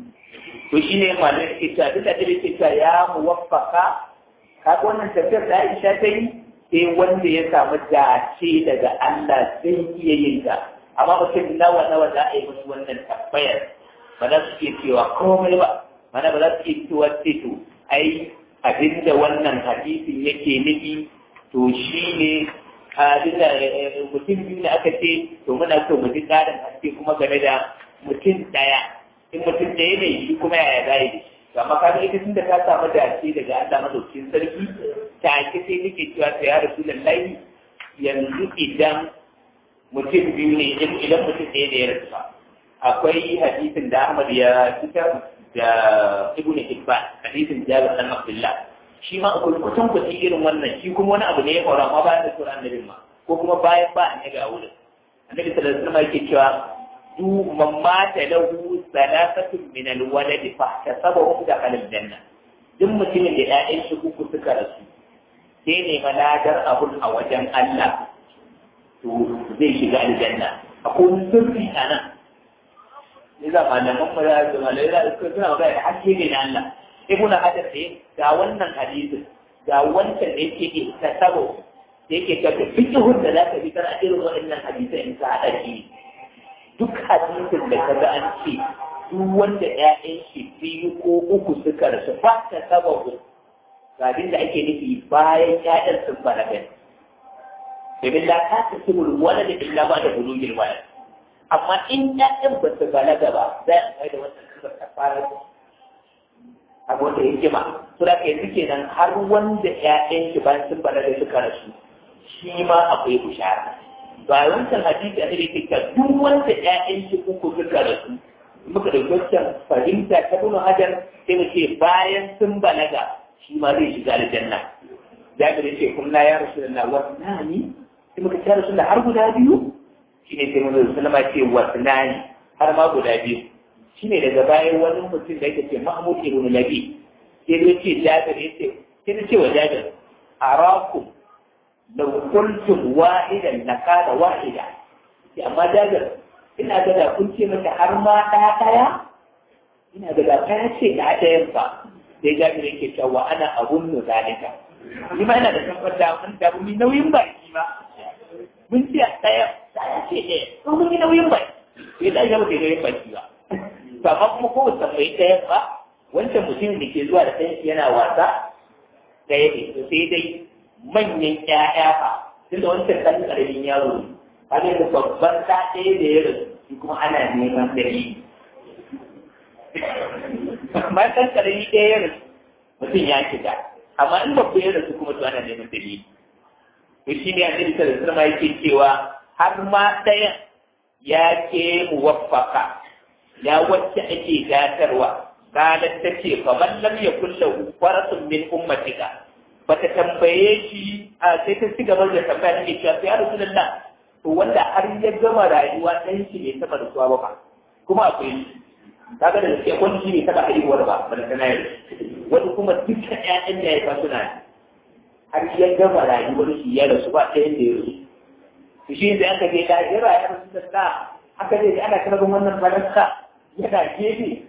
to shi ne malami da ke cewa duk da ke cewa ya muwaffaka kaga wannan tafiyar da Aisha ta yi sai wanda ya samu dace daga Allah zai iya yin ta amma mutum nawa nawa za a yi musu wannan tabbayar ba za su iya cewa komai ba mana ba za su iya cewa ce to ai abinda wannan hadisin yake nufi to shi ne abinda mutum biyu ne aka ce to muna so mu ji tsarin haske kuma game da mutum ɗaya in mutum ɗaya ne shi kuma yaya za yi amma ka ita tun da ta samu dace daga Allah madaukakin sarki ta ake sai nake cewa ta ya rasu lallai yanzu idan mutum biyu ne idan mutum ɗaya ne ya rasu ba akwai hadisin da Ahmad ya fitar da Ibn Hibban hadisin Jabir bin Abdullah shi ma akwai kusan kusan irin wannan shi kuma wani abu ne ya faru amma bayan da sura annabin ma ko kuma bayan ba annabi a wurin annabi sallallahu alaihi wasallam yake cewa du man mata lahu salasatun min alwalad fa tasabahu da kalal janna duk mutumin da ƴaƴan shi uku suka rasu sai ne maladar abun a wajen Allah to zai shiga aljanna akwai sirri a nan ne za malaman mara da malai da suka suna magana da haske ne na Allah ibnu hajar ne ga wannan hadisin ga wancan da yake ta sabo da yake ka fiqhun da zaka bi kana irin waɗannan hadisai in ka hada shi duk hadisin da kaga an ce duk wanda ƴaƴan shi biyu ko uku suka rasu ba ta sababu ga abin da ake nufi bayan ƴaƴan sun balaga domin la ta ta sibul wala da illa ba da bulugil wala amma in ƴaƴan ba su balaga ba za a kai da wannan kalmar ta fara abu wanda ya jima to da kai suke nan har wanda ƴaƴan shi bayan sun balaga suka rasu shi ma akwai bishara ba wancan hadisi a cikin kika duk wanda ƴaƴan shi uku suka rasu muka da wancan fahimta ta bin hajar sai mu ce bayan sun balaga shi ma zai shiga aljanna jabir ya ce kun la ya rasulullah wasnani sai muka ce rasulullah har guda biyu shine sai mun sallama ce wasnani har ma guda biyu shine daga bayan wani mutum da yake ce mahmud ibn nabi sai ya ce jabir ya ce sai ya ce wa jabir arakum law qultum wahidan lakana wahida sai amma jabir ina ga da kun ce mata har ma ɗaya ɗaya ina ga da ɗaya ce da ɗayan ba sai jabir yake cewa ana abun nu zalika ni ma ina da tabbata mun da mun nauyin baki ba mun ce ɗaya ɗaya ce ɗaya ko mun yi nauyin baki sai da ya muke nauyin baki ba to amma kuma ko ba bai ɗaya ba wancan mutumin da ke zuwa da ɗayan yana wasa ɗaya ne to sai dai manyan ƴaƴa fa tunda wancan ɗan ƙaramin yaro ne kaga da babban ɗa ɗaya da ya rasu shi kuma ana neman dalili amma ɗan ƙarami ɗaya ya rasu mutum ya shiga amma in babba ya rasu kuma to ana neman dalili to shi ne annabi sallallahu alaihi wasallam yake cewa har ma ɗayan ya ke muwaffaka ya wacce ake datarwa qalat tace fa man lam yakul lahu warathun min ummatika bata tambaye shi a sai ta ci gaba da tambaya take cewa ya rasulullah to wanda har ya gama rayuwa ɗan shi bai taɓa rasuwa ba fa kuma akwai kaga da gaske wani shi bai taɓa haihuwar ba ba da kana yi wani kuma dukkan ƴaƴan da ya fa suna har ya gama rayuwar shi ya rasu ba ɗayan da ya rasu to shi da aka je lahira ya rasu da sa aka je ana karbin wannan faransa yana gefe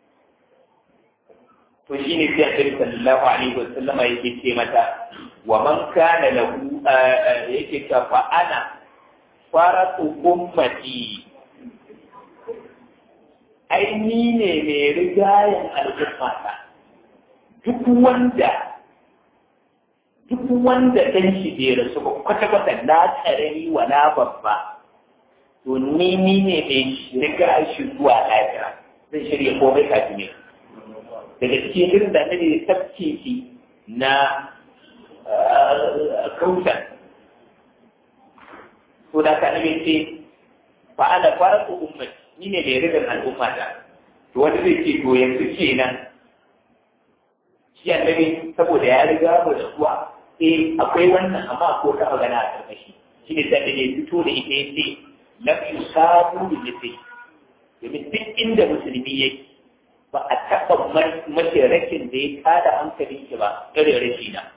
to shi ne sai annabi sallallahu alaihi wa sallama yake ce mata wa man kana lahu yake ta fa ana faratu ummati ai ni ne mai rigayen al'ummata duk wanda duk wanda ɗan shi bai rasu ba kwata-kwata na tsarari wa na babba to ni ni ne mai riga shi zuwa lafiya zai shirya komai kafin ne daga cikin irin da ne tafke shi na kautan to da ka nabi ce fa ana fara ku ummati ni ne mai rigar al'umma ta to wanda zai ce to yanzu kenan shi annabi saboda ya riga mu da kuwa eh akwai wannan amma ko ta magana a karkashi shi ne sai ne fito da ita yace lam yusabu bi mithli domin duk inda musulmi yake ba a taɓa mace rakin da ya tada hankalin shi ba irin rashi na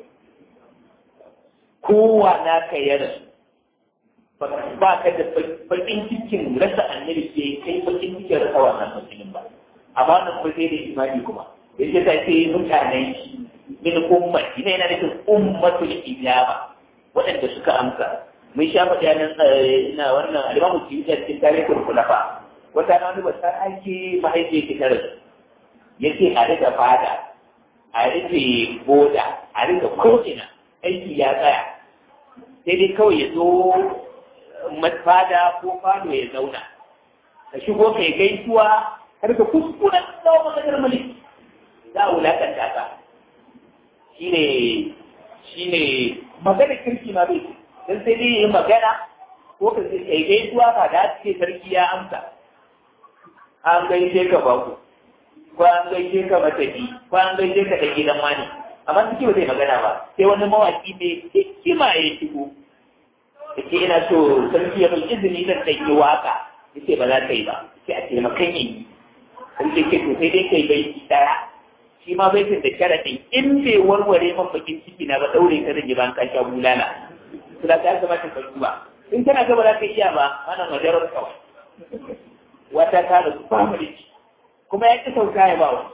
kowa na ka ya rasu ba ka da bakin cikin rasa annabi ke kai bakin cikin rasa wannan musulun ba amma wannan kuma sai da imani kuma yake ta ce mutanen shi min ummati ne yana nufin ummatul ijaba waɗanda suka amsa mun sha faɗi nan ina wannan alimamu ki yi cikin tarihin kulafa wata na wani bata ake mahaifiyar ki tare yake a rika fada a rike boda a rika ko'ina aiki ya tsaya sai dai kawai ya zo fada ko fado ya zauna ka shigo kai gaisuwa har ka kuskuren tsawon maganar mulki za a wulakanta ka shine shine magana kirki ma bai dan sai dai yi magana ko ka kai gaisuwa ba da ce sarki ya amsa an gaishe ka baku ko an gaishe ka matafi ko an gaishe ka da gidan mani amma suke ba zai magana ba sai wani mawaki mai hikima ya shigo yake ina so sarki ya mai izini zan ɗan yi waka yace ba za ka yi ba sai a taimakan yi sarki ke to sai dai kai bai ɗaya shi ma baitin da sharaɗin in bai warware man bakin ciki na ba ɗaure ka zan yi ban kasha bulala su da ka kamata ka duba in kana gaba za ka iya ba ana majarar kawai wata ta da family kuma ya ƙi sauka ya ba wa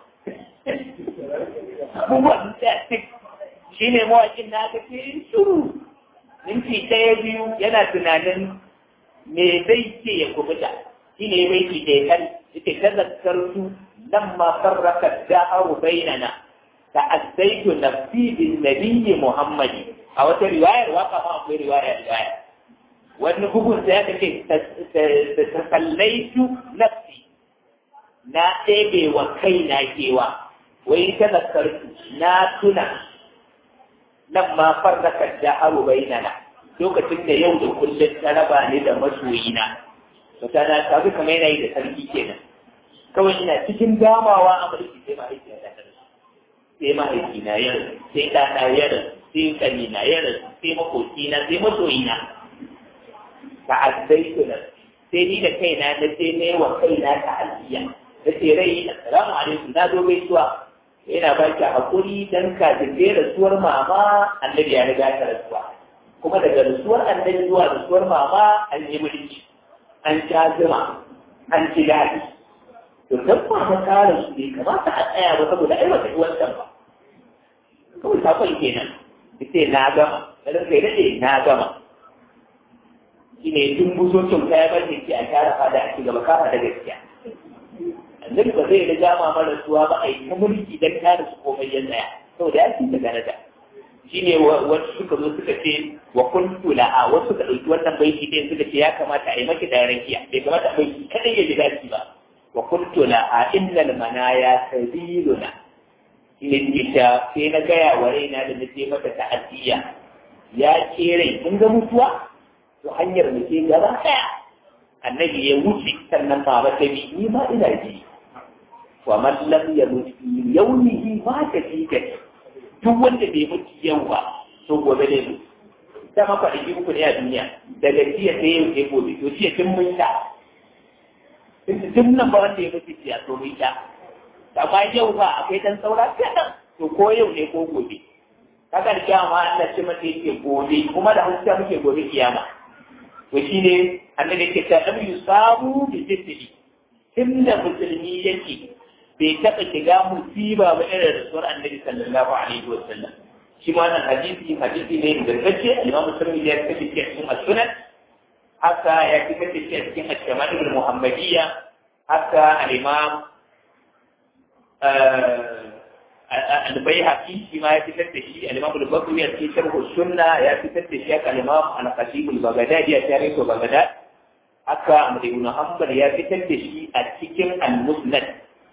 abubuwan da shi ne mawaƙin na aka ce shuru minti ɗaya biyu yana tunanin me zai ce ya kubuta shi ne bai ki da kan ita ta zakartu nan ma farraka da'aru bainana ta azzaitu nafsi bin nabiyyi muhammadi a wata riwayar waka ma akwai riwayar riwaya wani bugun da ya kace ta kallaitu nafsi na ɗebe wa kaina kewa wai ta zakartu na tuna nan ma farraka da'aru bainana lokacin da yau da kullum ta raba ni da masoyina to ta na tafi kamar yana yi da sarki kenan kawai ina cikin damawa a mulki sai mahaifi na ɗan sai mahaifi na yar sai ɗana yar sai ƙani na yar sai makoki na sai masoyina ta azzai na sai ni da kaina na sai ne wa kaina ta alfiya na ce rai assalamu alaikum na zo gaisuwa yana ba ki haƙuri dan kafin dai rasuwar mama annabi ya riga ta rasuwa kuma daga rasuwar annabi zuwa rasuwar mama an yi mulki an sha zuma an ci daɗi to dan mama ta rasu bai kamata a tsaya ba saboda ai wata wancan ba kawai sakon kenan ita na gama dan kai daɗe na gama shine tun buzocin kaya ba ke a tara fada a ci gaba kafa da gaskiya annabi ba zai riga ma mara suwa ba a yi ta mulki dan kare su komai ya tsaya saboda ya ci daga nada shine wasu suka zo suka ce wa kuntu la'a wasu suka ɗauki wannan baiti ɗin suka ce ya kamata a yi maki da rakiya bai kamata a baiti kadai ya ji daɗi ba wa kuntu la'a innal manaya sabiluna shine ita sai na gaya wa raina da na ce mata ta'aziyya ya ce rai kun ga mutuwa to hanyar da ke gaba ɗaya annabi ya wuce sannan ba ta bi ni ma ina ji wa man lam yamut fi yawmihi ma ta fi kai duk wanda bai mutu yau ba to gobe ne mu ta maka da uku ne a duniya daga jiya sai yau sai gobe to jiya tun mun sha tun nan ba wanda ya mutu jiya to mun sha amma yau ba akwai dan saura kaɗan to ko yau ne ko gobe kaga da kiyama Allah ce mata yake gobe kuma da hausa muke gobe kiyama to shine annabi yake ta lam yusabu bi jisdi inda musulmi yake bai taɓa shiga musiba ba irin rasuwar annabi sallallahu alaihi wa sallam shi ma wannan hadisi hadisi ne ingantacce imam muslim ya fitar da shi a cikin as-sunan haka ya fitar da shi a cikin al-shama'il al-muhammadiyya haka al-imam al-bayhaqi shi ma ya fitar da shi al-imam al-bukhari a cikin sharh sunna ya fitar da shi haka al-imam al-qasim al-baghdadi ya tare to baghdad haka Ahmad ibn Hanbal ya fitar da shi a cikin al-musnad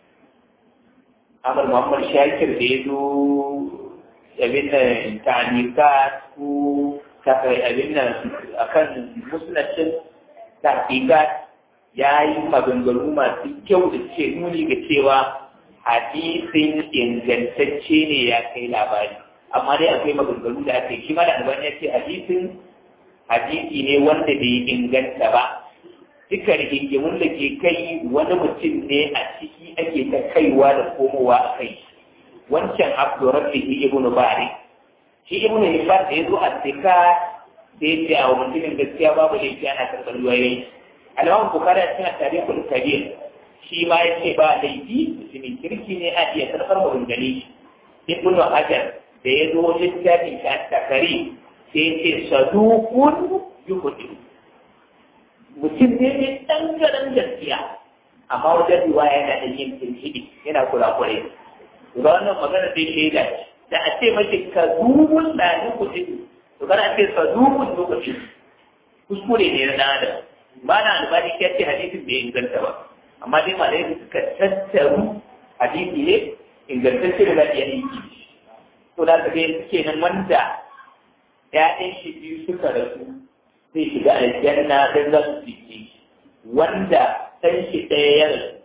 Amr Muhammad Shakir da ya zo abin da ta'anika ko takai abin da akan musnadin tahqiqat ya yi maganganu masu kyau da ce nuni ga cewa hadisin ingantacce ne ya kai labari amma dai akwai maganganu da aka yi shi ma da albani ya ce hadisin hadisi ne wanda bai inganta ba duka rigingimun da ke kai wani mutum ne a ciki ake ta kaiwa da komowa a kai wancan abdurrabbihi ibn bari shi ibn hibban da ya zo a tsika da ya ce a mutumin gaskiya babu laifi ana karɓar ruwayoyi alaman bukari a cikin tarihul kabir shi ma ya ce ba laifi mutumin kirki ne a iya karɓar maganganu ibn hajar da ya zo littafin shi a takari sai ya ce sadukun yuhudu mutum ne mai ɗangaren gaskiya amma wajen riwaya yana da yin tilhidi yana kurakure ga wannan magana dai shaida ce da a ce mace ka dubun da ni kuɗi to kana ce ka dubun lokaci kuskure ne na adam ba na albani ya ce hadisin bai inganta ba amma dai malai suka tattaru hadisi ne ingantacce da lafiya ne to da ka ga suke nan wanda ya'yan shi biyu suka rasu zai shiga aljanna don za su fice wanda ɗan shi ɗaya ya rasu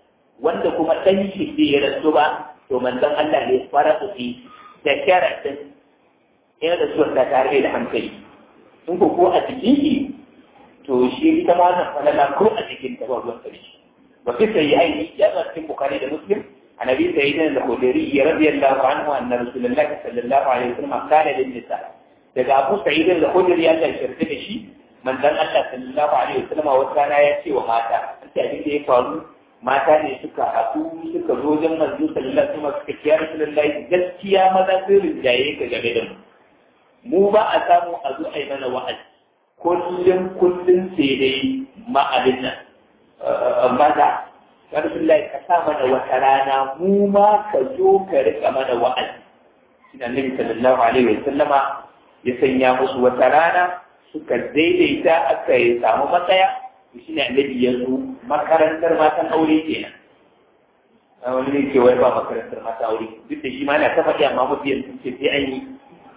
wanda kuma ɗan shi bai ya rasu ba to manzon Allah ne fara fi da sharaɗin yana da suwar da tare da hankali in ko ko a cikin shi to shi ita ma wannan falala ko a cikin ta ba ruwan karshe wa fi sayyi'aini ya zo cikin bukhari da muslim عن ابي سعيد الخدري رضي الله عنه ان رسول الله صلى الله عليه وسلم قال للنساء daga abu sa'id al-khudri ya ta shirke da shi manzon Allah sallallahu alaihi wasallam wata rana ya ce wa mata sai abin da ya faru mata ne suka haɗu suka zo wajen manzo sallallahu alaihi wasallam suka kiyar rasulullahi gaskiya maza sun rinjaye ka game da mu mu ba a samu a zo a yi mana wa'azi kullum kullum sai dai ma'abin nan maza rasulullahi ka sa mana wata rana mu ma ka zo ka rika mana wa'azi shi da annabi sallallahu alaihi wasallama ya sanya musu wata rana suka daidaita aka yi samu matsaya to shine annabi ya zo makarantar matan aure kenan a wani ne ke wai ba makarantar matan aure duk da shi ma na ta faɗi amma mafi yanzu ce sai an yi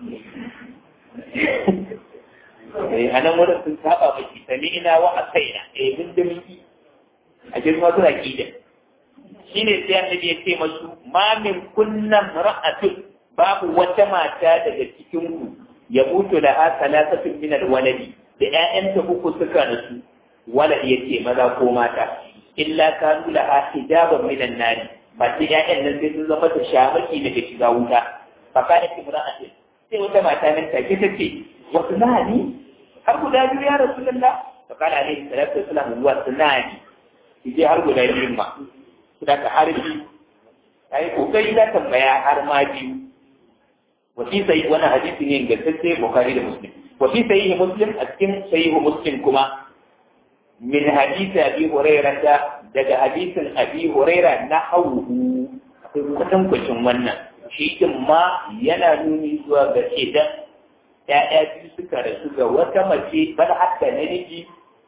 a nan wurin sun saba maki sami ina wa a kaina eh mun da miki a girma suna kida shine sai annabi ya ce masu ma min kunnan ra'atun babu wata mata daga cikin ku ya mutu da ha talatatun min alwaladi da ƴaƴanta uku suka rasu walad yace maza ko mata illa kanu laha hijaban min an-nar ba sai ƴaƴan nan sai sun zama ta shamaki daga shiga wuta fa kana imra'atin sai wata mata nan take tace wasu nani har guda biyu ya rasulullah fa kana alaihi salatu wassalam wasu nani je har guda biyun ma da ka harbi ta yi kokari za tambaya har ma biyu wasi sai wani hadisi ne ingantacce bukari da muslim wasi sai muslim a cikin sahihu muslim kuma min hadisi abi hurairah da daga hadisin abi hurairah na hauhu akwai kwatan kwacin wannan shi din ma yana nuni zuwa ga idan ya'ya biyu suka rasu ga wata mace bal hatta namiji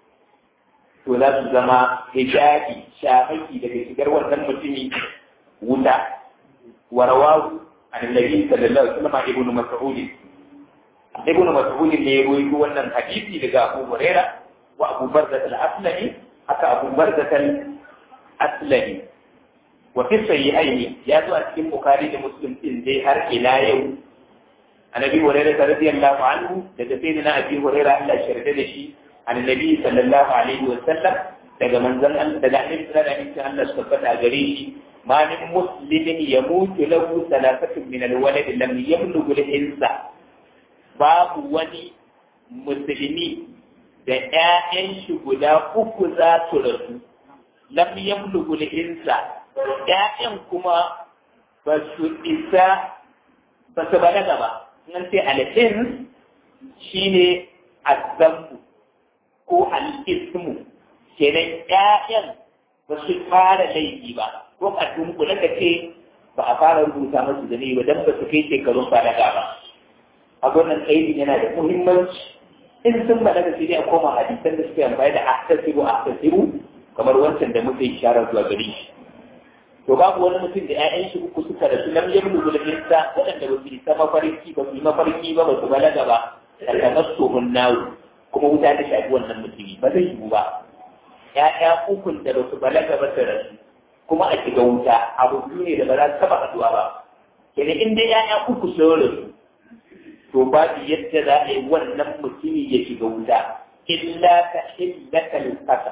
to za su zama hijabi shafaki daga shigar wannan mutumi wuta warawahu annabi sallallahu alaihi wasallam ibnu mas'ud ibnu mas'ud ne ya rawaito wannan hadisi daga Abu Huraira wa Abu Barzah al-Aslami haka Abu Barzah al-Aslami wa fi sahihaini ya zo a cikin Bukhari da Muslim din dai har ila yau annabi Hurairah radiyallahu anhu daga sayyidina Abi Hurairah Allah ya da shi annabi sallallahu alaihi wa sallam daga manzon daga annabi sallallahu alaihi wa sallam Allah tabbata gare shi ma min muslimin yamutu lahu salafatun min alwalad lam yablughu al-insa babu wani musulmi da ƴaƴan shi guda uku za su rasu lam yablughu al-insa ƴaƴan kuma ba su isa ba su balaga ba nan sai al-ins shine azambu ko al'ismu kenan ƴaƴan ba su fara laifi ba ko a dunkule ka ce ba a fara rubuta masu da ba don ba su kai shekarun balaga ba a wannan aiki yana da muhimmanci in sun balaga sai dai a koma hadisan da suke amfani da ahtasibu ahtasibu kamar wancan da muka yi sharar zuwa gari shi to babu wani mutum da ƴaƴan shi uku suka rasu lam yablu bil insa waɗanda ba su isa mafarki ba su yi mafarki ba ba su balaga ba tamassuhun nawu kuma wuta ta shafi wannan mutumi ba zai yiwu ba ya'ya ukun da ba su balaga ba su rasu kuma a shiga wuta abu biyu ne da ba za su taba haduwa ba kenan in dai ya'ya uku sun rasu to babu yadda za a yi wannan mutumi ya shiga wuta illa ka illata lukata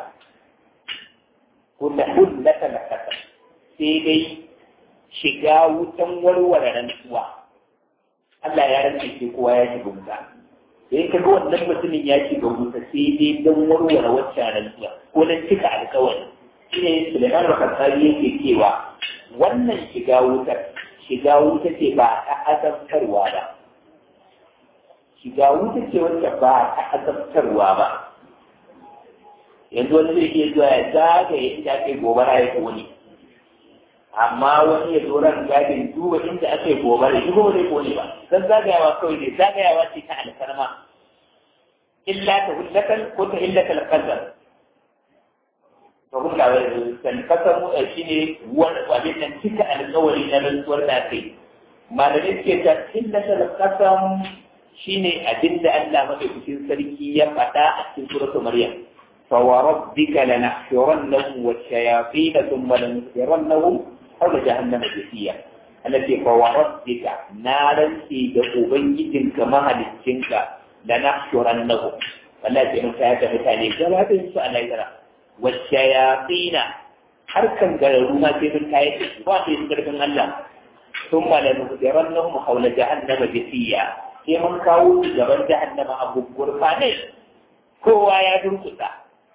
ko ta hullata lukata sai dai shiga wutan warware rantsuwa Allah ya rantse sai kowa ya shiga wuta sai ka ga wannan mutumin ya shiga wuta sai dai don warware wacce rantsuwa ko don cika alkawari shi ne Suleiman Bakasari yake cewa wannan shiga wutar shiga wuta ce ba ta azabtarwa ba shiga wuta ce wacce ba ta azabtarwa ba yanzu wani zai iya zuwa ya zagaye inda ake gobara ya kone amma wani ya zo ran gadin duba inda aka yi gobara shi kuma zai kone ba dan zagayawa kawai ne zagayawa ce ta alfarma illa ta hullatan ko ta illata alqadar to kuma kan kasar mu shi ne wani abin nan cika alƙawari na rantsuwar da kai malamai suke ta illata alqasam shine abin da Allah madaukakin sarki ya faɗa a cikin suratul maryam فوربك لنحشرنهم والشياطين ثم لنحشرنهم حول جهنم جثيا التي فوربك نارا في دقوبيت كما هلتشنك لنحشرنهم والتي نفاة مثالي جواب سؤال يترى والشياطين حركا قالوا ما في من كاية واحد يذكر من الله ثم لنحشرنهم حول جهنم جثيا sai mun kawo su gaban jahannama abu gurfane kowa ya durkusa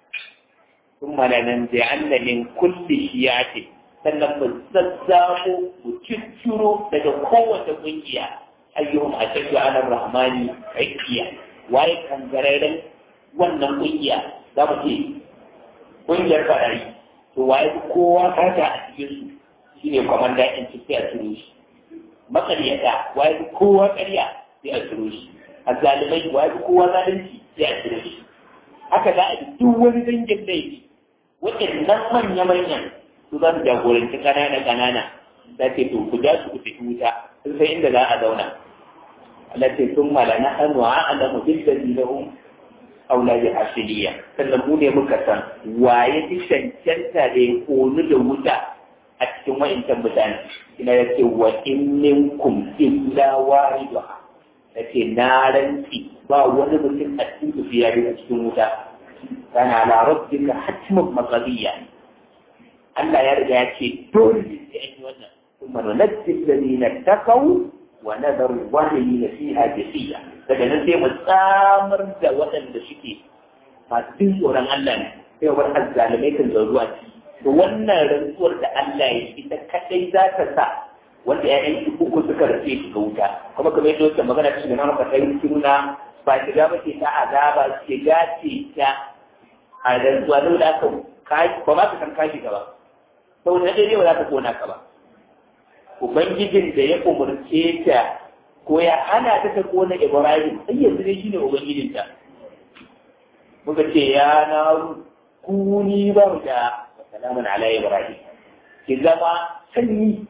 ثم لننزعن من كل شيعة sannan mu zazzamo mu cicciro daga kowace ƙungiya ayyuhum ashaddu ala rahmani aikiya waye kangararren wannan ƙungiya za mu ce ƙungiyar farari to waye kowa kata a cikin su shine kwamanda in ci sai a ciro shi makaryata waye kowa ƙarya sai a ciro shi azzalimai waye kowa zalunci sai a ciro shi haka za a yi duk wani dangin laifi waɗannan manya-manyan su za su jagoranci ƙanana-ƙanana da ce to ku ja su ku tafi wuta sun sai inda za a zauna Allah ce sun mala na hannu a ala mu duk da zilahun aula da asiliya sannan mu ne muka san waye fi cancanta da ya konu da wuta a cikin wa'incan mutane ina ya ce wa in minkum illa wariduha da ce na rantsi ba wani mutum a cikin su ya a cikin wuta kana la rabbika hatmun maqdiya Allah ya riga ya ce dole ne sai an yi wannan kuma nunajjil ladina taqaw wa nadaru zalimina fiha jasiya daga nan sai mu tsamar da waɗanda suke masu jin tsoron Allah ne sai bar azzalimai kan zuwa to wannan rantsuwar da Allah ya ita kadai za ta sa wanda ƴaƴan uku suka rufe su ga wuta kuma kamar yadda wata magana cikin na maka kai suna ba shiga ba ce ta azaba shiga ce ta a rantsuwa da da aka ba ma ka san kashi ka ba sau da ɗaya ba za ka kona ka ba ubangijin da ya umarce ta ko ya hana ta ta kona ibrahim sai yanzu dai shine ubangijin ta muka ce ya na kuni ba da salamun ala ibrahim ki zama sanyi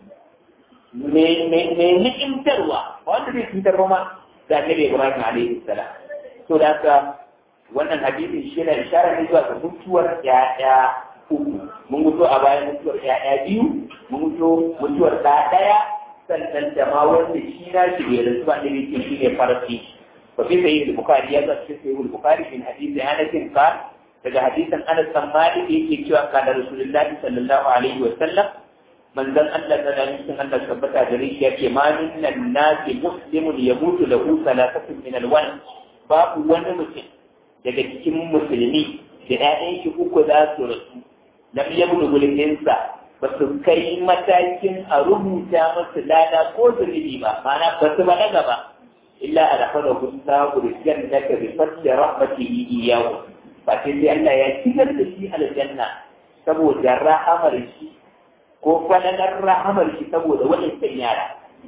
mai ni'imtarwa wanda zai cutar ba ma ga annabi ibrahim alaihi salam to da haka wannan hadisin shi ne ishara ne zuwa ga mutuwar ƴaƴa uku mun mutu a bayan mutuwar ƴaƴa biyu mun mutu mutuwar ɗa ɗaya sannan da ma wanda shi na shi bai rasu ba ne yake shi ne farfi fa fi sayyid bukhari ya zo cikin sayyid bukhari min hadisi anas bin daga hadisin anas bin malik yake cewa kana rasulullahi sallallahu alaihi wa sallam manzon Allah da nan cikin Allah tabbata da shi yake ma minnan nasi muslimun yamutu lahu salatatun min alwan babu wani mutum daga cikin musulmi da ‘ya'yan shi uku za su rasu lam yablu gulminsa ba su kai matakin a rubuta masu lada ko zunubi ba ma'ana ba su balaga ba illa a dafa da kunta gurjan da ka bi fadda rahmatihi iyahu ba sai sai Allah ya shigar da shi aljanna saboda rahamar shi ko falalar rahamar shi saboda waɗancan yara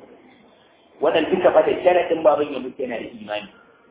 wannan duka ba da sharaɗin baban ya mutu yana da imani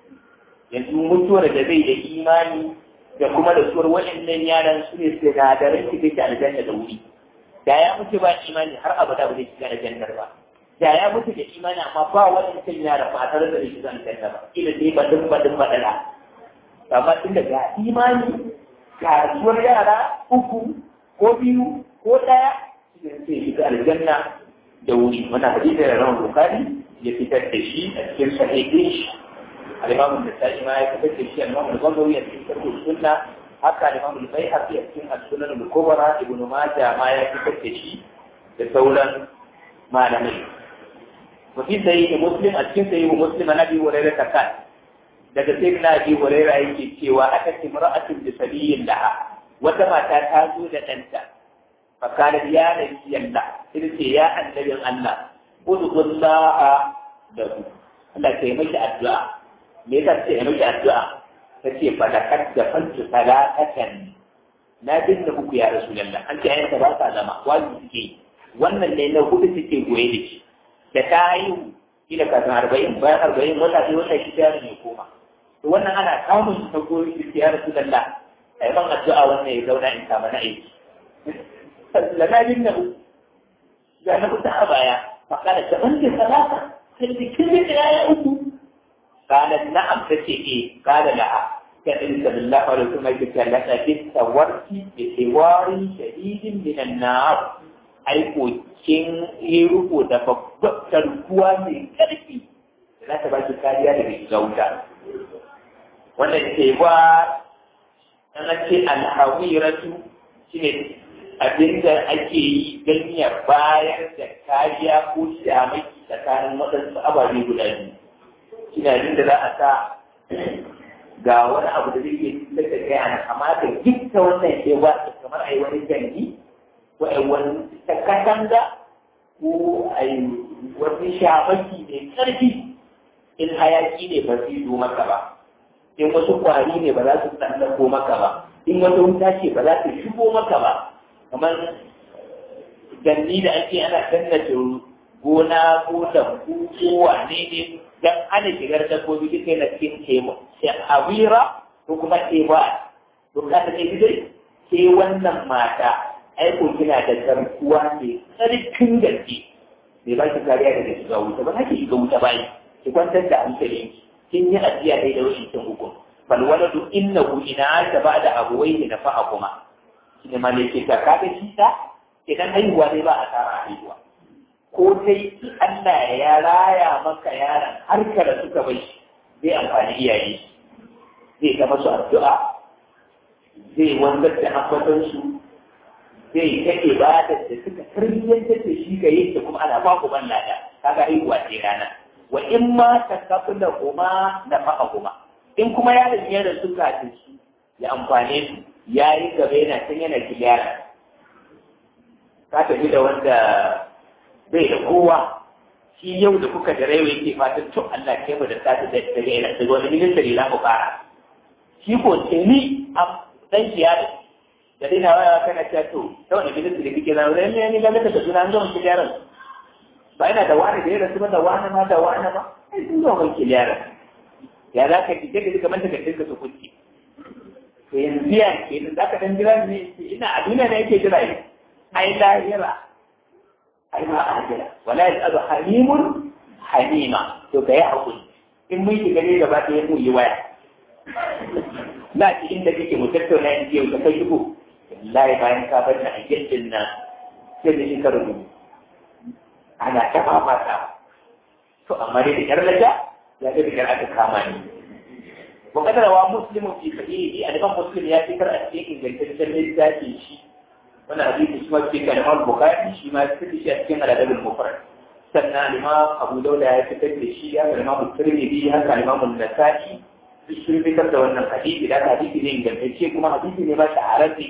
yanzu mutuwar da zai da imani da kuma da suwar waɗannan yaran su ne sinadaran shi take aljanna da wuri da ya mutu ba imani har abada ba zai shiga aljannar ba da ya mutu da imani amma ba waɗancan yaran ba tare da shiga aljanna ba ila dai badin badin badala amma tunda ga imani ga suwar yara uku ko biyu ko ɗaya sai shiga aljanna da wuri wannan hadisi da ran bukari ya fitar da shi a cikin sahihin shi al-imam an-nasa'i ma ya fitar da shi al-imam al-ghazali ya fitar da sunna haka al-imam al-baihaqi a cikin as-sunan al-kubra ibn majah ma ya fitar da shi da sauran malamai وفي سيد مسلم أتكن سيد مسلم أنا أبي هريرة كان daga sai na bi huraira yake cewa aka ce mar'atun bi sabiyin laha wata mata ta zo da ɗanta fa kana ya nabi yalla sai ce ya annabin Allah udullaha da ku Allah ta yi miki addu'a me yasa ce yi miki addu'a ta ce fa da kad da fantu salatan na dinna muku ya rasulullah an ce ayyuka ba ta zama wani suke wannan ne na hudu suke goye da shi da ta yi kila kafin arba'in bayan arba'in wata sai wata shi ta ne koma to wannan ana samun ta goyi shi ya rasulullah ai ban addu'a wannan ya zauna in kama na aiki lana dinna ga na kuta a baya فقال تبنت ثلاثة قلت كل الآية أبو قالت نعم تتي إيه قال لها كأن صلى الله عليه وسلم يقول لك تورت بحوار شديد من النار أي كوكين يروكو تفكر kuwa mai ƙarfi da za ta ba shi kariya daga shiga wuta wanda ke ba ana ce alhawiratu shi ne abinda ake yi don ya bayar da kariya ko shamaki tsakanin waɗansu ababe guda biyu shi ne abinda za a sa ga wani abu da zai iya daga kai ana amma da gifta wannan ke ba kamar a yi wani jangi ko a yi wani takatanga ko a yi wani shamaki mai ƙarfi in hayaki ne ba zai zo maka ba in wasu kwari ne ba za su tsallako maka ba in wata wuta ce ba za ta shigo maka ba kamar ganni da ake ana tallace gona ko lambu ko wane ne dan ana shigar dabbobi duka yana cikin temo sai awira ko kuma teba to ka ta ce dai ke wannan mata aiko kina da garkuwa ne tsarkin gaske bai ba ki kariya daga shiga wuta ba za ki shiga wuta bayan ki kwantar da hankali kin yi ajiya dai da wani kin hukum bal waladu innahu ina ta ba da abuwai na fa'a kuma shine ma ne ke ka kaga shi ta idan haihuwa dai ba a tsara haihuwa ko dai Allah ya raya maka yaron har ka da suka bai zai amfani iyaye zai ta masu addu'a zai wanzar da ambaton su zai ta ibadar da suka tarbiyyantar da shi ga yake kuma ana ba ku ban lada kaga haihuwa ce rana wa in ma ta kafila kuma da fa'a kuma in kuma yaron ya rasu kafin su ya amfane su ya yi gaba yana can yana kiliyara ka tafi da wanda bai da kowa shi yau da kuka da raiwa yake fatan to Allah ke mu da sata da daga ina daga wani ministry za mu fara shi ko ce ni a dan shi ya da dai na waya kana ta to ta wani ministry kike na wani ne ni ga da suna an zama kiliyaran ba ina da wani da ya rasu ba da wani ma da wani ba sai sun zo mai kiliyaran ya za ka kike da kamar ta kace ka su kunci to yanzu ya ke da zaka dan jira ne ina a duniya ne yake jira ne ai lahira ai ma ahira wala yasalu halimun halima to kai hakuri in mun shiga ne gaba ɗaya mu yi waya na ci inda kake mu tattauna in ce ka kai shigo wallahi bayan ka bar na a gindin nan sai da shi ka rubuta ana tafa mata to amma dai da kyar laja ya ga da kyar aka kama ni wa kadara wa muslimu fi sahihi a daban muslim ya fikar a cikin ingantaccen littafin shi wannan hadisi shi ma fi kan Imam Bukhari shi ma fi shi a cikin al-Adab al-Mufrad sannan Imam Abu Dawud ya fitar da shi ya Imam Tirmidhi haka Imam An-Nasa'i duk sun fitar da wannan hadisi da hadisi ne ingantacce kuma hadisi ne ba shahararre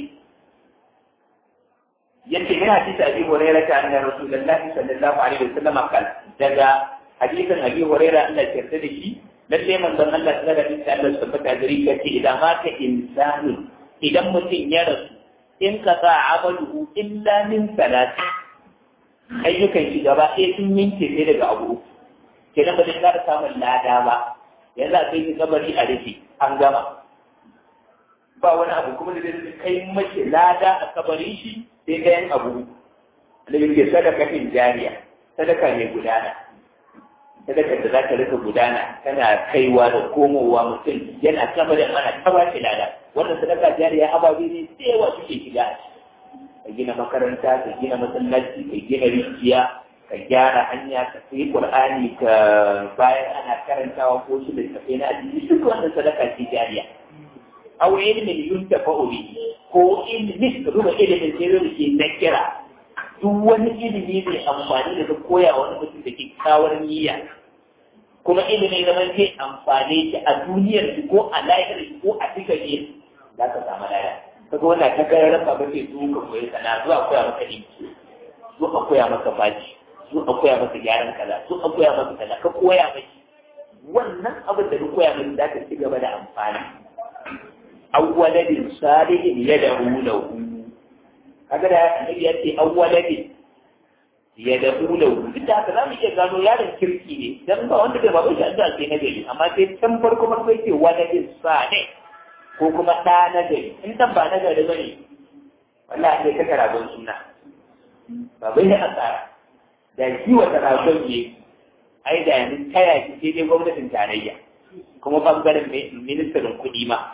yace yana hadisi Abi Hurairah ta anna Rasulullahi sallallahu alaihi wasallam kal daga hadisin Abi Hurairah Allah ya yarda da shi lalle manzon Allah sallallahu alaihi wasallam Allah tabbata gari yace idan ma ka insani idan mutum ya rasu in ka sa amaluhu illa min salati ayyukan shi gaba ɗaya sun yanke ne daga abu kenan ba zai ƙara samun lada ba yanzu a kai shi kabari a rufe an gama ba wani abu kuma da zai kai mace lada a kabarin shi sai ɗayan abu da yake sadaka in jariya sadaka mai gudana sadaka da za ta rika gudana tana kaiwa da komowa mutum yana kabarin ana taba shi lada wannan sadaka jariya ababe ne da yawa suke shiga ka gina makaranta ka gina masallaci ka gina rijiya ka gyara hanya ka sai qur'ani ka bayan ana karantawa ko shi da tafi na addini duk wannan sadaka ce jariya aw ilmin yuntafa'u bihi ko ilmin ka duba ilimin sai da ke nakira duk wani ilimi mai amfani da ka koya wani mutum da kyakkyawar niyya kuma ilimin zaman zai amfane shi a duniyar shi ko a lahiyar shi ko a cikin shi za ka samu laya kaga wannan ta kai rasa ba sai su ka koyi sana zuwa koya maka dinki zuwa koya maka baji zuwa koya maka gyaran kaza zuwa koya maka kaza ka koya maki wannan abin da ka koya maki za ka ci gaba da amfani awwaladin salihin yad'u lahu kaga da annabi ya ce awwaladin yad'u lahu duk da haka za mu iya gano yaron kirki ne dan ba wanda bai babu shi addu'a sai na gari amma sai can farko farko yake waladin salih ko kuma ɗa na gari in dan ba na gari bane wallahi sai ka ragon suna ba bai da asara da shi wata ragon ne ai da yanzu taya shi sai dai gwamnatin tarayya kuma bangaren ministan kuɗi ma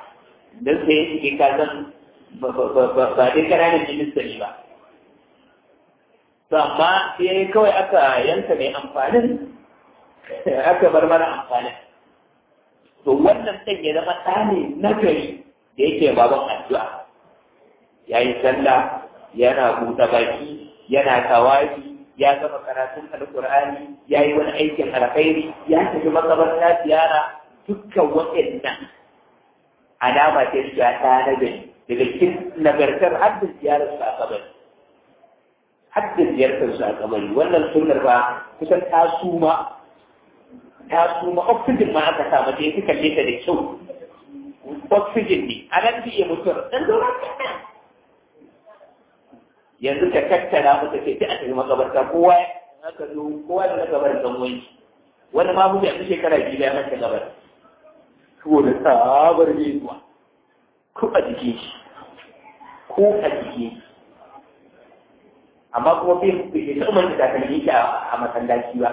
don sai ya shige kazan ba dai ƙananan minista ne ba to amma sai kawai aka yanka mai amfanin aka bar mana amfanin to wannan ɗan ya zama ɗa ne na gari da yake baban addu'a ya yi sallah yana buɗe baki yana tawafi ya gama karatun alƙur'ani ya yi wani aikin alkhairi ya tafi makabarta ziyara dukkan waɗannan alama ce da ta na gari daga cikin nagartar haddin ziyarar su a kabari haddin ziyartar su a kabari wannan sunnar ba kusan ta suma ta suma oxygen ma aka sa mata ya kalle ta da kyau oxygen ne a nan iya mutuwar dan doron yanzu ka tattara mata ce ta a tafi makabarta kowa aka zo kowa da gabar dan wani wani ma mutu yanzu shekara biyu ya manta gabar saboda sabar ne zuwa ko a jikin shi ko a jikin shi amma kuma bai bai ta umar da takalmi shi a masallaci ba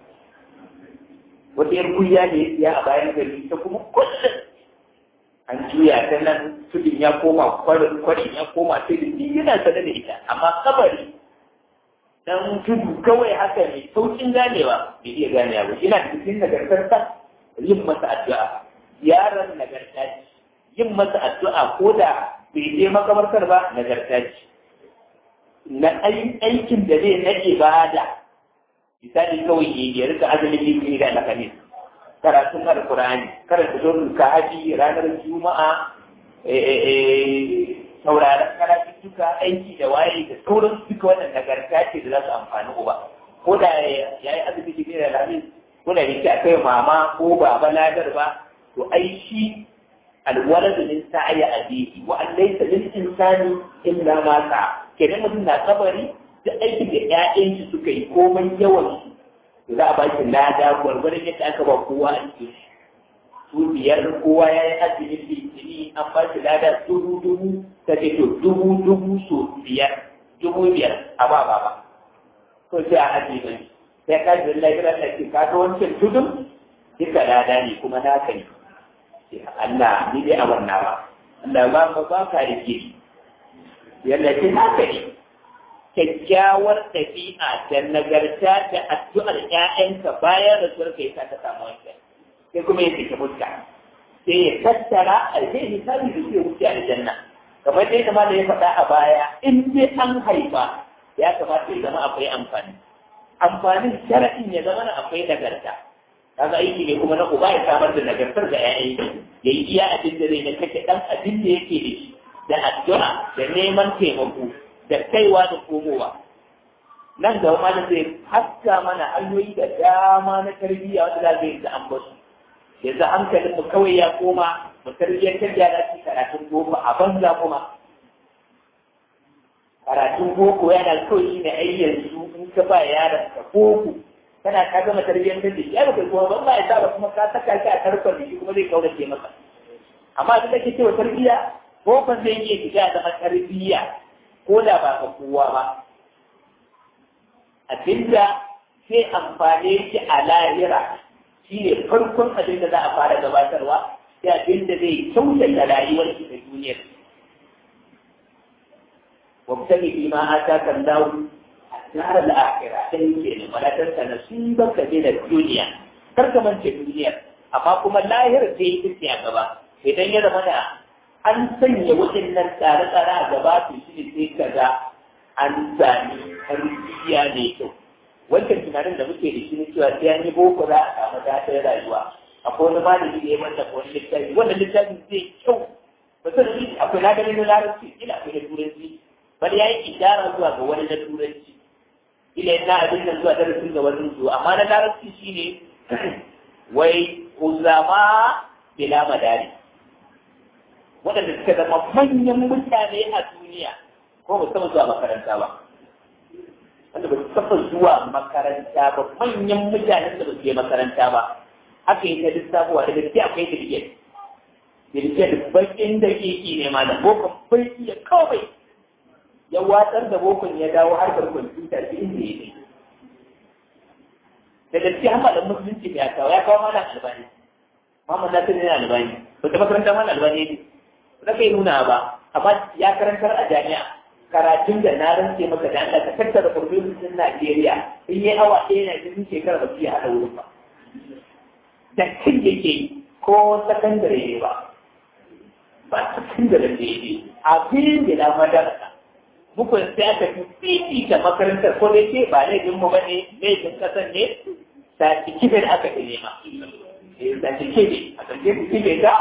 wata yar kuya ne ya a bayan gari ta kuma kullum an juya ta nan tudun ya koma kwarin kwarin ya koma tudun ni yana sanar da ita amma kabari dan tudu kawai haka ne saukin ganewa bai iya ganewa ba ina da cikin nagartar sa yin masa addu'a yaron nagarta ce yin masa addu'a ko da bai je makamartar ba nagarta ce na aikin da zai na ibada misali kawai ya rika azumin litini da alhamis karatun alkurani karanta don ka haji ranar juma'a sauraron karatuttuka aiki da waye da sauran duka wannan nagarta ce da za su amfani uba ko da ya yi azumi litini da alhamis ko da yake a kai mama ko baba ladar ba to ai shi alwalad min sa'i abihi wa an laysa lil insani illa ma sa'a kenan mutum na kabari da aikin da ƴaƴan shi suka yi komai yawan su za a ba shi lada gwargwaron yadda aka ba kowa a cikin shi su biyar kowa ya yi azumin litini an ba shi lada dubu dubu ta ce to dubu dubu so biyar dubu biyar a ba ba ba to sai a ajiye sai ka ji lafiya da ke ka ta wancan tudun duka lada ne kuma naka ne Allah ni dai a wannan ba Allah ba ka ba ka rike yalla ce haka ne kyakkyawar ɗabi'a da nagarta da addu'ar ‘ya'yanka bayan rasuwar ka yasa ta samu wancan sai kuma ya sake mutta sai ya tattara alheri misali da ke wuce aljanna kamar dai kama da ya faɗa a baya in dai an haifa ya kamata ya zama akwai amfani amfanin shara'in ya zama akwai nagarta kaga aiki ne kuma na uba ya samar da nagartar ga ‘ya'yan ya yi iya abin da zai na kashe ɗan abin da yake da shi da addu'a da neman taimako da kaiwa da komowa nan da wani zai haska mana hanyoyi da dama na tarbiyya wanda za zai da ambasu yanzu hankalin mu kawai ya koma mu tarbiyyantar da yara ci karatun boko a banza kuma karatun boko yana kawai shi ne ai yanzu in ka ba yaron ka boko kana ka gama tarbiyyantar da shi ya baka kuma ban ba ya sa ba kuma ka saka shi a tarkon da shi kuma zai kaurace maka amma duk da ke cewa tarbiyya bokon zai iya shiga zama tarbiyya ko da ba ka kowa ba abinda sai amfane shi a lahira shi ne farkon abin da za a fara gabatarwa sai abin da zai kyautata rayuwar shi da duniyar wabtani fi ma ataka Allah dar al-akhirah sai ke ne malatar ta nasiban ka da duniya kar ka mance duniyar amma kuma lahira sai ita a gaba idan ya zama da an sanya waɗannan tsare-tsare a gaba su shi ne sai ka ga an sami tarbiyya mai kyau wancan tunanin da muke da shi ne cewa sai an yi boko za a samu daɗin rayuwa akwai wani malami da ya manta ko wani littafi wannan littafin zai kyau ba san shi akwai na ganin na larabci ila akwai na turanci bari ya yi ishara zuwa ga wani na turanci ila yana abin nan zuwa darasin ga wani zuwa amma na larabci shine wai uzama bila madari waɗanda suka zama manyan mutane a duniya ko ba taɓa zuwa makaranta ba wanda ba su taɓa zuwa makaranta ba manyan mutanen da ba su je makaranta ba haka yi ta lissafuwa da gaske akwai dirgiyar dirgiyar bakin da keke ne ma da bokon bai iya kawai ya watsar da bokon ya dawo harkar kwamfuta da inda ya ne da gaske hama da musulunci ya kawo ya kawo mana albani Muhammad Nasir yana albani ba ta makaranta mana albani ne na kai nuna ba amma ya karantar a jami'a karatun da na rantse maka da Allah ka tattara profesorin Najeriya in yi awa ɗaya na cikin shekara ba su yi haɗa wurin ba da kin yake ko sakandare ne ba ba sakandare ne ne abin da na madarasa muku sai aka fi fifita makarantar ko dai ce ba laifin mu bane laifin kasan ne certificate aka fi nema certificate a certificate ta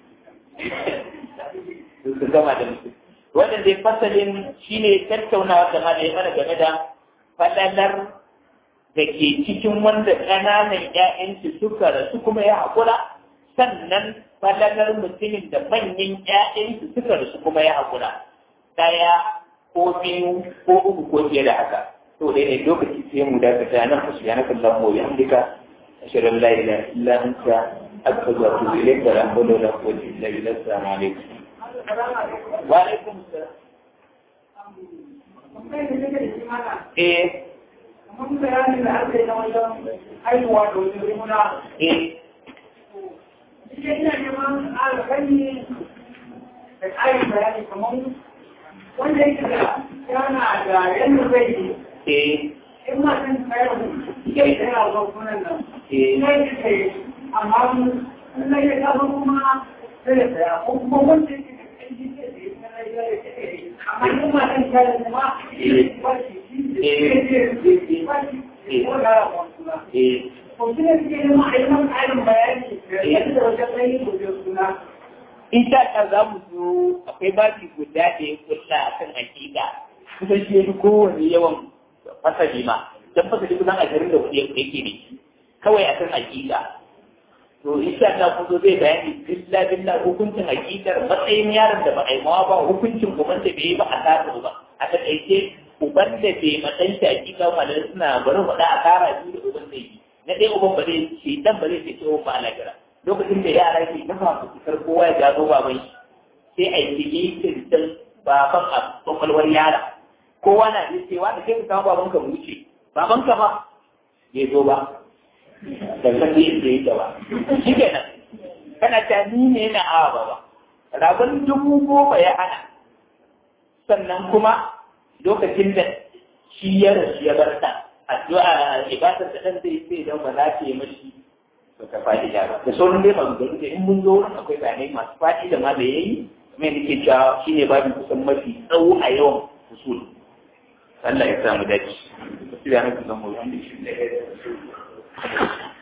su gama da mutum wannan dai fasalin shine tattaunawa da ma da ya mana game da fadalar da ke cikin wanda ƙananan ‘ya'yansu suka rasu kuma ya haƙura sannan fadalar mutumin da manyan ‘ya'yansu suka rasu kuma ya haƙura ɗaya ko biyu ko uku ko fiye da haka to dai ne lokaci sai mu dakata nan ku shiga na kallon mu ya amdika ashirin la ilaha illa anta astaghfiruka wa atubu ilayk wa la hawla wa la quwwata illa billah assalamu alaikum wa alaikum assalam eh mun bayani da aka yi na wajen haihuwa da wajen rimuna eh shi ina neman alƙali da ƙarin bayani kamar wanda yake da yana da yadda zai yi eh in ma sun tsayar da ya yana zuwa kunan nan eh ina yi kai amma na yi kasa kuma sai ya tsaya ko kuma wanda yake da ƙarfi sai da ya tsaya ya yi amma in ma sun tsayar da ma ba shi shi ba shi ko da suna eh Mutum da suke neman a yi man ƙarin bayani yadda da wajen ɗanyi gobe suna. in sha Allah za mu zo akwai babi guda da ya kulla a kan hakika kusan shi ya fi kowane yawan fasali ma don fasali kusan ashirin da kuɗi yake ne kawai a kan hakika to in sha Allah kun zo zai bayani billa billa hukuncin hakikar matsayin yaron da ba a yi mawa ba hukuncin uban da bai yi ba a tasa ba a taƙaice uban da bai matsayin shi hakika ba da suna bari faɗa a kara biyu da uban zai yi na ɗaya uban ba zai ce dan ba zai ce ce ba a lagira lokacin da yara ke dafa su fitar kowa ya gano baban shi sai a yi tikitin din baban a kwakwalwar yara kowa na da cewa da kai ka kawo baban ka mu wuce baban ka ba bai zo ba da san da yake yake ba shi kenan kana ta ni ne na awa ba ba rabon dubu goma ya hana sannan kuma lokacin da shi ya rasu ya bar ta addu'a ibadar da dan zai sai dan ba za ta yi mashi to ka faɗi da ba da sauran dai maganganu da in mun zo wurin akwai bayanai masu faɗi da ma da yayi kuma yadda ke cewa shine babin kusan mafi tsawo a yawan usul Allah ya samu dace. Subhanaka Allahumma wa bihamdika